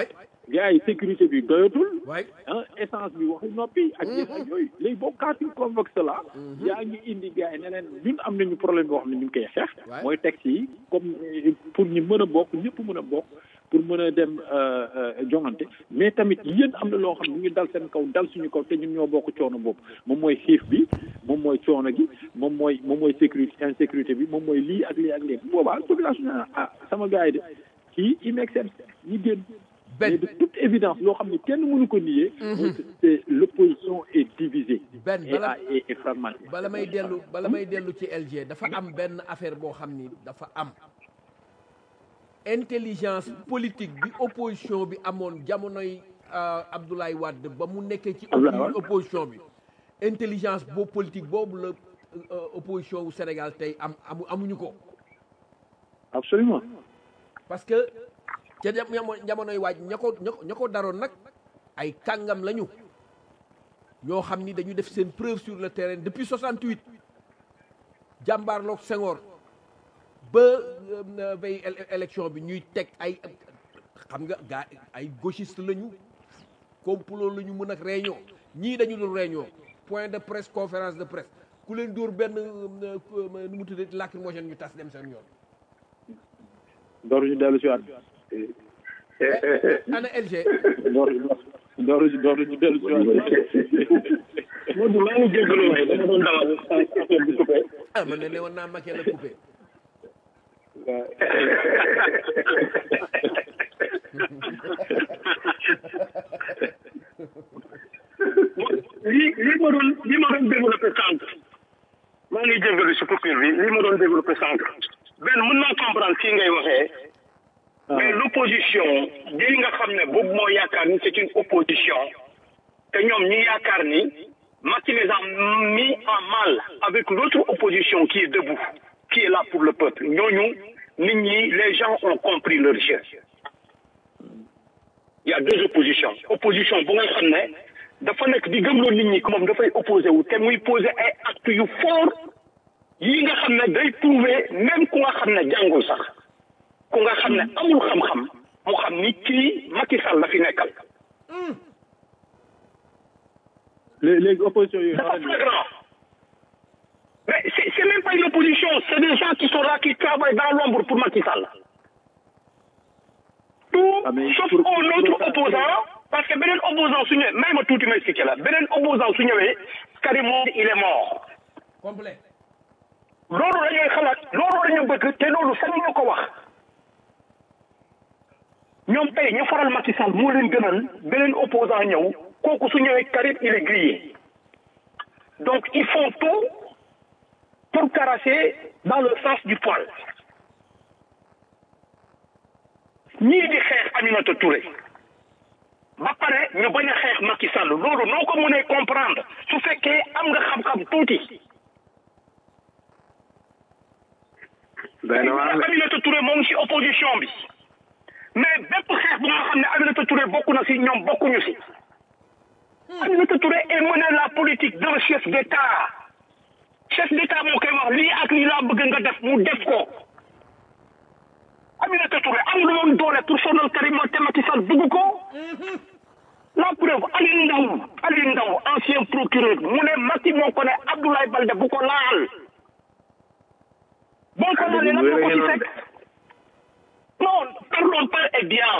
C: gars yi sécurité bi doyatul
B: waay
C: ah essence bi waxi noppi ak yéen ak yooyu léegi boo quand tu convoques cela yaa ngi indi gars yi ne leen ñun am nañu problème boo xam ne ñu ngi koy xeex
B: Ouais.
C: mooy texte yi comme euh, pour ñu mën a bokk ñëpp mën a bokk pour mën a dem euh, euh, jongante mais tamit yéen am na loo xam ne ñu ngi dal seen kaw dal suñu kaw te ñun ñoo bokk coono boobu moom mooy xiif bi moom mooy coono gi moom mooy moom mooy sécurité insécurité bi moom mooy lii ak lii ak lii bu boobaa population ne ah sama gars yi de kii il make sense ñi génn
B: Ben.
C: mais de toute évidence loo xam ne kenn mënu ko nier mooy que c'est l'opposition est divisée
B: Ben,
C: et,
B: bala-
C: a- et, et fragmentée
B: bala may dellu bala may dellu ci LG dafa am benn affaire boo xam ni dafa am intelligence politique bi opposition bi amoon jamonoy euh, Abdoulaye Wade ba mu nekkee ci
C: Abdoulaye Wade.
B: opposition bi intelligence boobu politique boobu la euh, opposition wu Sénégal tey am amu amuñu ko
C: absolument
B: parce que ca jam- jamo- jamonoy waaj ña ko ña ko ña ko daroon nag ay kàngam lañu ñoo xam ni dañu def seen preuve sur le terrain depuis 68 jàmbaarloog Senghor ba euh, veille éle- élection bi ñuy teg ay xam nga gaa ay gauchiste lañu complot la ñu mën ak réunion ñii dañu dul réunion point de presse conférence de presse ku leen dóor benn euh, euh, nu mu tuddee lacrymogène ñu tas dem seen yoon
C: dooruñu dellu si waat
B: ana LG
C: dooruñu dooruñu dooruñu dellu si waat
F: Modou maa ngi jégalu waaye dama doon dawal affaire bi coupé.
B: ah man ne ne woon naa Macky la coupé
F: lii lii ma doon lii ma doon développé sànq maa ngi jégalu si coupure bi lii ma doon développé sànq benn mën naa comprendre fii ngay waxee mais l'opposition bii nga xam ne boobu moo yaakaar ni c'est une opposition te ñoom ñi yaakaar ni Macky les a mis en mal avec l'autre opposition qui est debout qui est là pour le peuple ñooñu nit ñi les gens ont compris leur jeu il y a deux oppositions opposition bu nga xam ne dafa nekk di gëmloo nit ñi que moom dafay opposé wu te muy posé ay actes yu fort yi nga xam ne day prouver même ku nga xam ne jàngul sax ku nga xam ne amul xam-xam mu xam ni kii Macky Sall la fi nekkal
C: léegi léegi opposition yooyu
F: dafa flagrant mais c'est c'est même pas une opposition c'est des gens qui sont là qui travaillent dans l'ombre pour Macky Sall tout
C: Ah, mais
F: sauf
C: pour-
F: un autre
C: pour-
F: opposant parce que beneen opposant su ñëwee may ma tuuti ma expliqué la beneen opposant su ñëwee Karim Wade il est mort
B: complet
F: loolu la ñuy xalaat loolu la ñu bëgg te loolu sañu ñu ko wax ñoom tey ñu faral Macky Sall moo leen gënal beneen opposant ñëw kooku su ñëwee Karim il est grillé donc ils font tout pour caresser dans le sens du poil ñii di xeex Aminata Touré ba pare ñu bañ a xeex Macky Sall loolu noo ko mënee comprendre su fekkee am nga xam-xam tuuti
D: benn waar la
F: Aminata Touré moo ngi ci opposition bi mais bépp xeex bu nga xam ne Aminata Touré bokk na ci ñoom bokkuñu ci Aminata Touré est mené la politique d'un chef d'État chef d'État moo koy wax lii ak lii laa bëgg nga def mu def ko Aminata Touré amul woon doole pour sonal Karim te Macky Sall bëgg ko la preuve Aliou Ndao Aliou Ndao ancien procureur mu ne Macky moo ko ne Abdoulaye Balde bu ko laal boo ko laalee lan moo ko ci fekk non parlons pas et bien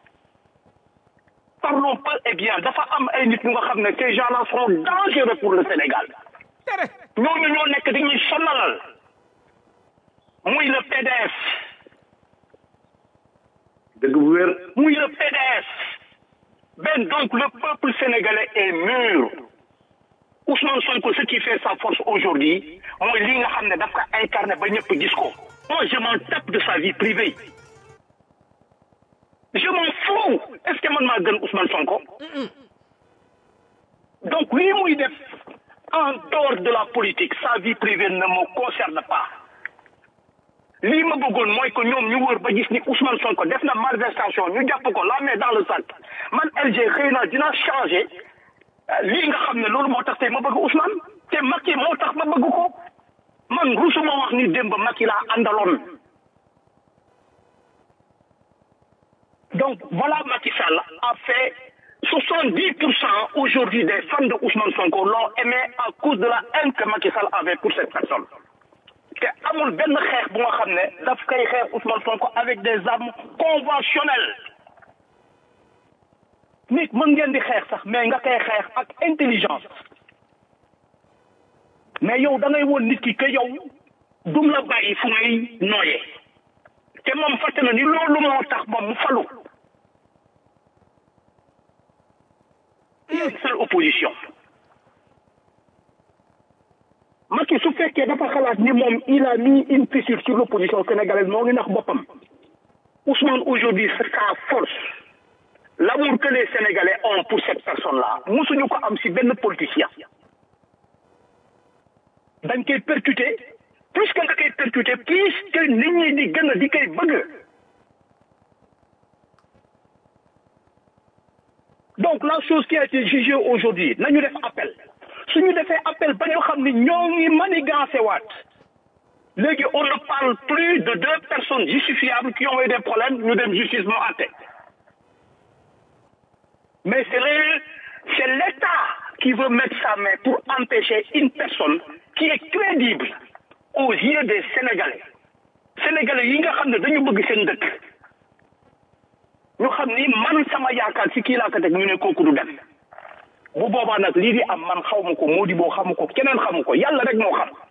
F: parlons pas et bien dafa am ay nit ñu nga xam ne ces gens-là sont dangereux pour le Sénégal ñooñu ñoo nekk dañuy sonalal muy le PDS
D: dëgg bu wér
F: muy le PDS ben donc le peuple sénégalais est mûr Ousmane Sonko ce qui fait sa force aujourd'hui mooy lii nga xam ne daf ko incarné ba ñëpp gis ko moi je m'en tape de sa vie privée je m'en fous est-ce que man maa gën Ousmane Sonko donc lii muy def en dehors de la politique sa vie privée ne me concerne pas lii ma bëggoon mooy que ñoom ñu wër ba gis ni Ousmane Sonko def na malversation ñu jàpp ko la main dans le sac man LG xëy na dina changer lii nga xam ne loolu moo tax tey ma bëgg Ousmane te Macky moo tax ma bëgg ko man rusuma wax ni démb Macky laa àndaloon donc Donc voilà, Macky Sall a fait 70% aujourd'hui des fans de Ousmane Sonko l'ont aimé à cause de la haine que Macky Sall avait pour cette personne. te amul benn xeex bu nga xam ne daf koy xeex Ousmane Sonko avec des armes conventionnelles nit mën ngeen di xeex sax mais nga koy xeex ak intelligence mais yow da ngay woon nit ki que yow dum la bàyyi fu ngay nooyee te moom fàtte na ni loolu moo tax moom mu falu une seule opposition Macky su fekkee dafa xalaat ni moom il a mis une fissure sur l'opposition sénégalaise moo ngi nax boppam Ousmane aujourd'hui c'est sa force l'amour que les Sénégalais ont pour cette personne-là musuñu ko am si benn politicien dañ koy percuter plus que nga koy percuter plus que nit ñi di gën a di koy bëgg donc la chose qui a été jugée aujourd'hui nañu def appel suñu defee appel ba ñu xam ni ñoo ngi manigancé waat léegi on ne parle plus de deux personnes justifiables qui ont eu des problèmes ñu dem justice moo àtte mais c'est le c'est l'État qui veut mettre sa main pour empêcher une personne qui est crédible aux yeux des Sénégalais Sénégalais yi nga xam ne dañu bëgg seen dëkk ñu xam ni man sama yaakaar si kii laa ko teg ñu ne kooku du dem bu boobaa nag lii di am man xaw ma ko moo di boo xamu ko keneen xamu ko yàlla rek moo xam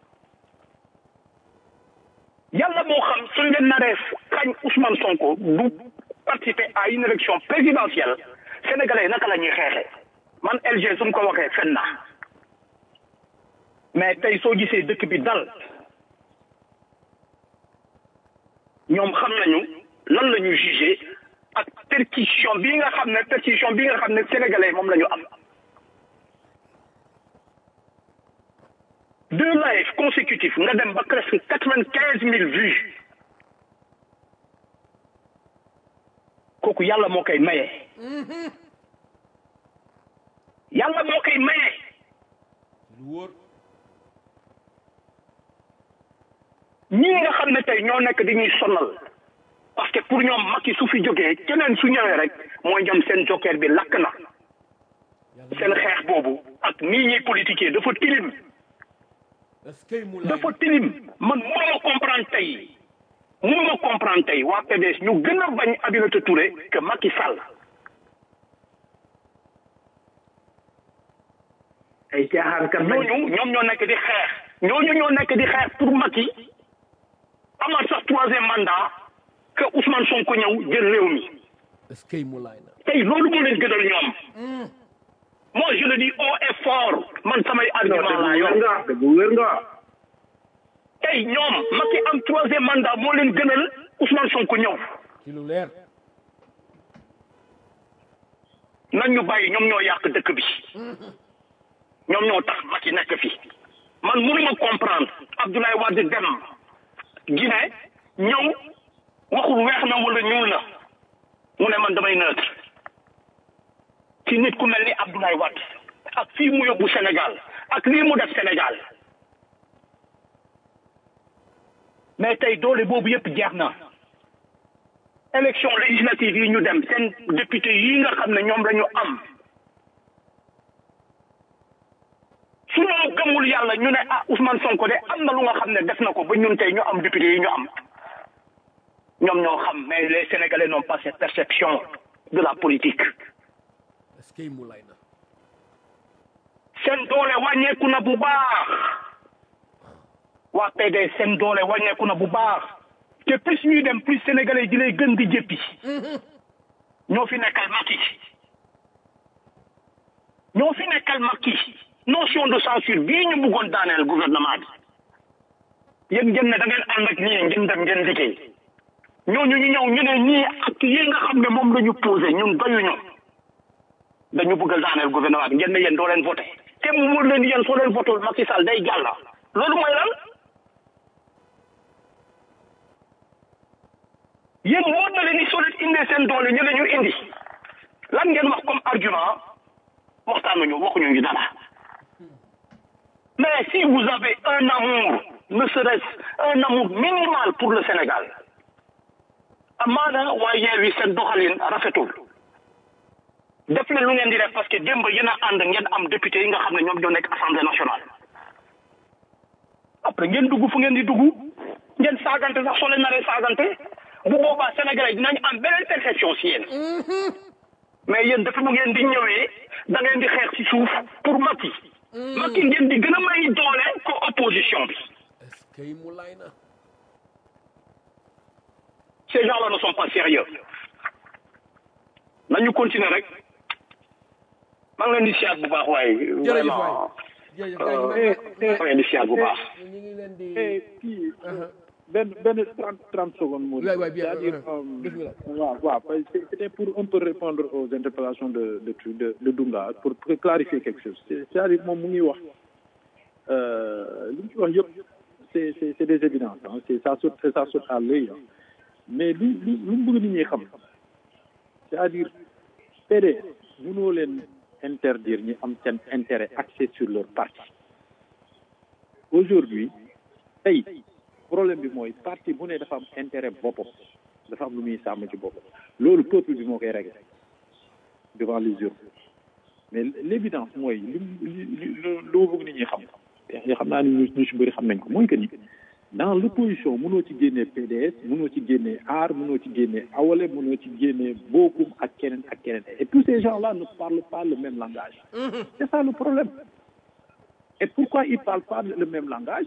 F: yàlla moo xam suñ leen naree kañ Ousmane Sonko du participer à une élection présidentielle sénégalais yi naka la ñuy xeexee man LG su mu ko waxee fen na mais tey soo gisee dëkk bi dal ñoom xam nañu lan la ñu jugé ak perquisition bii nga xam ne perquisition bii nga xam ne sénégalais moom la ñu am deux lives consécutifs nga dem ba presque quatre-vingt-quinze mille vues kooku yàlla moo koy maye yàlla moo koy maye ñii nga xam ne tey ñoo nekk dañuy sonal parce que pour ñoom Macky su fi jógee keneen su ñëwee rek mooy ñoom seen joker bi lakk na seen xeex boobu ak nii ñuy politiquer dafa tilim dafa tilim man mënuma comprendre tey mënuma comprendre tey waa PDS ñu gën a bañ Aminata Touré que Macky Sall
E: ay caaxaan kat
F: ñooñu ñoom ñoo nekk di xeex ñooñu ñoo nekk di xeex pour Macky amaat sax troisième mandat que Ousmane Sonko ñëw jël réew mi tey loolu moo leen gënal ñoom moi je le dis haut et fort man samay argument laa yor
E: nga dëgg wér nga
F: tey ñoom Macky am troisième mandat moo leen gënal Ousmane Sonko ñëw
B: ci lu leer
F: nañ ñu bàyyi ñoom ñoo yàq dëkk bi ñoom ñoo tax Macky nekk fi man mënuma comprendre Abdoulaye Wade dem Guinée ñëw waxul weex na wala ñuul na mu ne man damay neutre ci nit ku mel ni Abdoulaye Wade ak fii mu yóbbu Sénégal ak lii mu def Sénégal mais tey doole boobu yëpp jeex na élection législative yi ñu dem seen député yi nga xam ne ñoom la ñu am su ñu gëmul yàlla ñu ne ah Ousmane Sonko de am na lu nga xam ne def na ko ba ñun tey ñu am député yi ñu am ñoom ñoo xam mais les Sénégalais n'ont pas cette perception de la politique seen doole wàññeeku na bu baax waa PDS seen doole wàññeeku na bu baax te plus ñuy dem plus sénégalais di lay gën di jëppi ñoo fi nekkal Macky ñoo fi nekkal Macky notion de censure bii ñu bëggoon daaneel gouvernement bi yéen ngeen ne da ngeen ànd ak ñii ngeen dem ngeen liggéey ñooñu ñu ñëw ñu ne ñii ak yi nga xam ne moom la ñu posé ñun doyuñu dañu bëgg a daaneel gouvernement bi ngeen ne yéen doo leen voté te mu wóor leen yéen soo leen voté Macky Sall day jàll loolu mooy lan yéen wóor na leen ni soo leen indee seen doole ñu ne ñu indi lan ngeen wax comme argument waxtaanuñu waxuñu ñu dara mais si vous avez un amour ne serait-ce un amour minimal pour le Sénégal amaana waa Yewwi seen doxalin rafetul def leen lu ngeen di def parce que démb yéen a ànd ngeen am député yi nga xam ne ñoom ñoo nekk assemblée nationale après ngeen dugg fu ngeen di dugg ngeen saagante sax soo leen naree saagante bu boobaa sénégalais dinañ am beneen perception si yéen mais yéen dafa mu ngeen di ñëwee da ngeen di xeex ci suuf pour Macky Macky ngeen di gën a may doole ko opposition bi
B: est-ce que mu lay na
F: ces gens-là ne sont pas sérieux nañu continuer rek maa ngi leen di siyaat bu baax waaye
B: jërëjëf waay
F: vraiment
B: jërëjëf
F: euh,
B: gars
F: maa ngi leen di siyaat bu baax
B: ñu ngi leen di
C: Eh, kii benn benn trente trente secondes moo
B: Ouais, ouais, bien,
C: c'est-à-dire
B: ouais,
C: euh,
B: bismillah.
C: waaw waaw parce que c'était pour un peu répondre aux interpellations de de de, de, de Dunga pour, pour clarifier quelque chose C'est- c'est-à-dire moom mu ngi wax euh, li mu ci wax yëpp c'est c'est c'est des évidences hein. c'est ça saute ça saute à l'œil hein. mais li li lu mu bëgg nit ñi xam c'est-à-dire PDS mënoo leen interdire ñi am seen intérêt axé sur leur parti aujourd'hui tey problème bi mooy parti bu ne dafa am intérêt boppam dafa am lu muy sàmm ci boppam loolu peuple bi moo koy régler devant les urnes mais l'évidence mooy li li li lu ma bëgg nit ñi xam te xam naa ni ñu ñu si bëri xam nañ ko mooy que ni dans l'opposition mënoo ci génnee PDS mënoo ci génnee AAR mënoo ci génnee Awale mënoo ci génnee Bokum ak keneen ak keneen et tous ces gens-là ne parlent pas le même langage c'est ça le problème et pourquoi ils parlent pas le même langage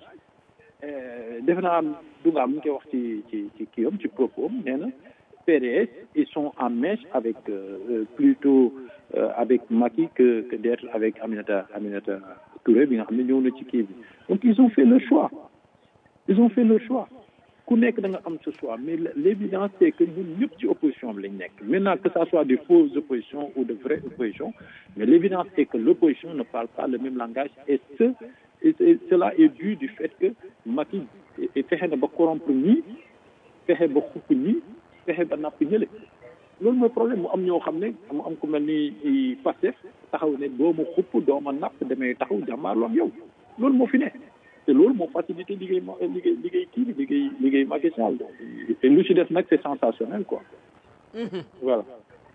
C: defe naa Dunga mu ngi koy wax ci ci ci kii am ci propos am nee na PDS ils sont en mèche avec euh, euh, plutôt euh, avec Macky que que d'être avec Aminata Aminata Touré bi nga xam ne ñëw na ci kii bi donc ils ont fait le choix ils ont fait le choix ku nekk da nga am ce choix mais l'évidence c'est que ñun ñëpp ci opposition bi lañ nekk maintenant que ça soit des fausses oppositions ou de vraies oppositions mais l'évidence c'est que l'opposition ne parle pas le même langage et ce et cela est dû du fait que Macky fexe na ba corrompre ñii fexe ba xupp ñii fexe ba napp ñële loolu mooy problème mu am ñoo xam ne mu am ku mel ni Pastef taxaw ne doo ma xupp doo ma napp damay taxaw jàmmaarloo ak yow loolu moo fi ne te loolu moo facilité liggéey ma liggéey liggéey kii bi liggéey liggéey Macky Sall te lu ci def nag c'est sensationnel quoi voilà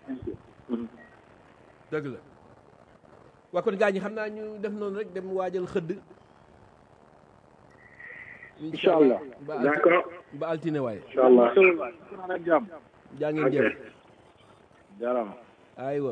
B: dëgg la waa kon gaa ñi xam naa ñu def noonu rek dem waajal xëdd
C: incha allah
B: ba alti-
F: d'accord
B: ba altine waaye
F: incha allah
C: ak jàmm
B: jaa ngeen jëf
C: jaaraama
B: aywa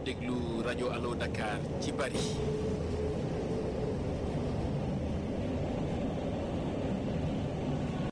A: déglu rajo Allo Dakar ci Paris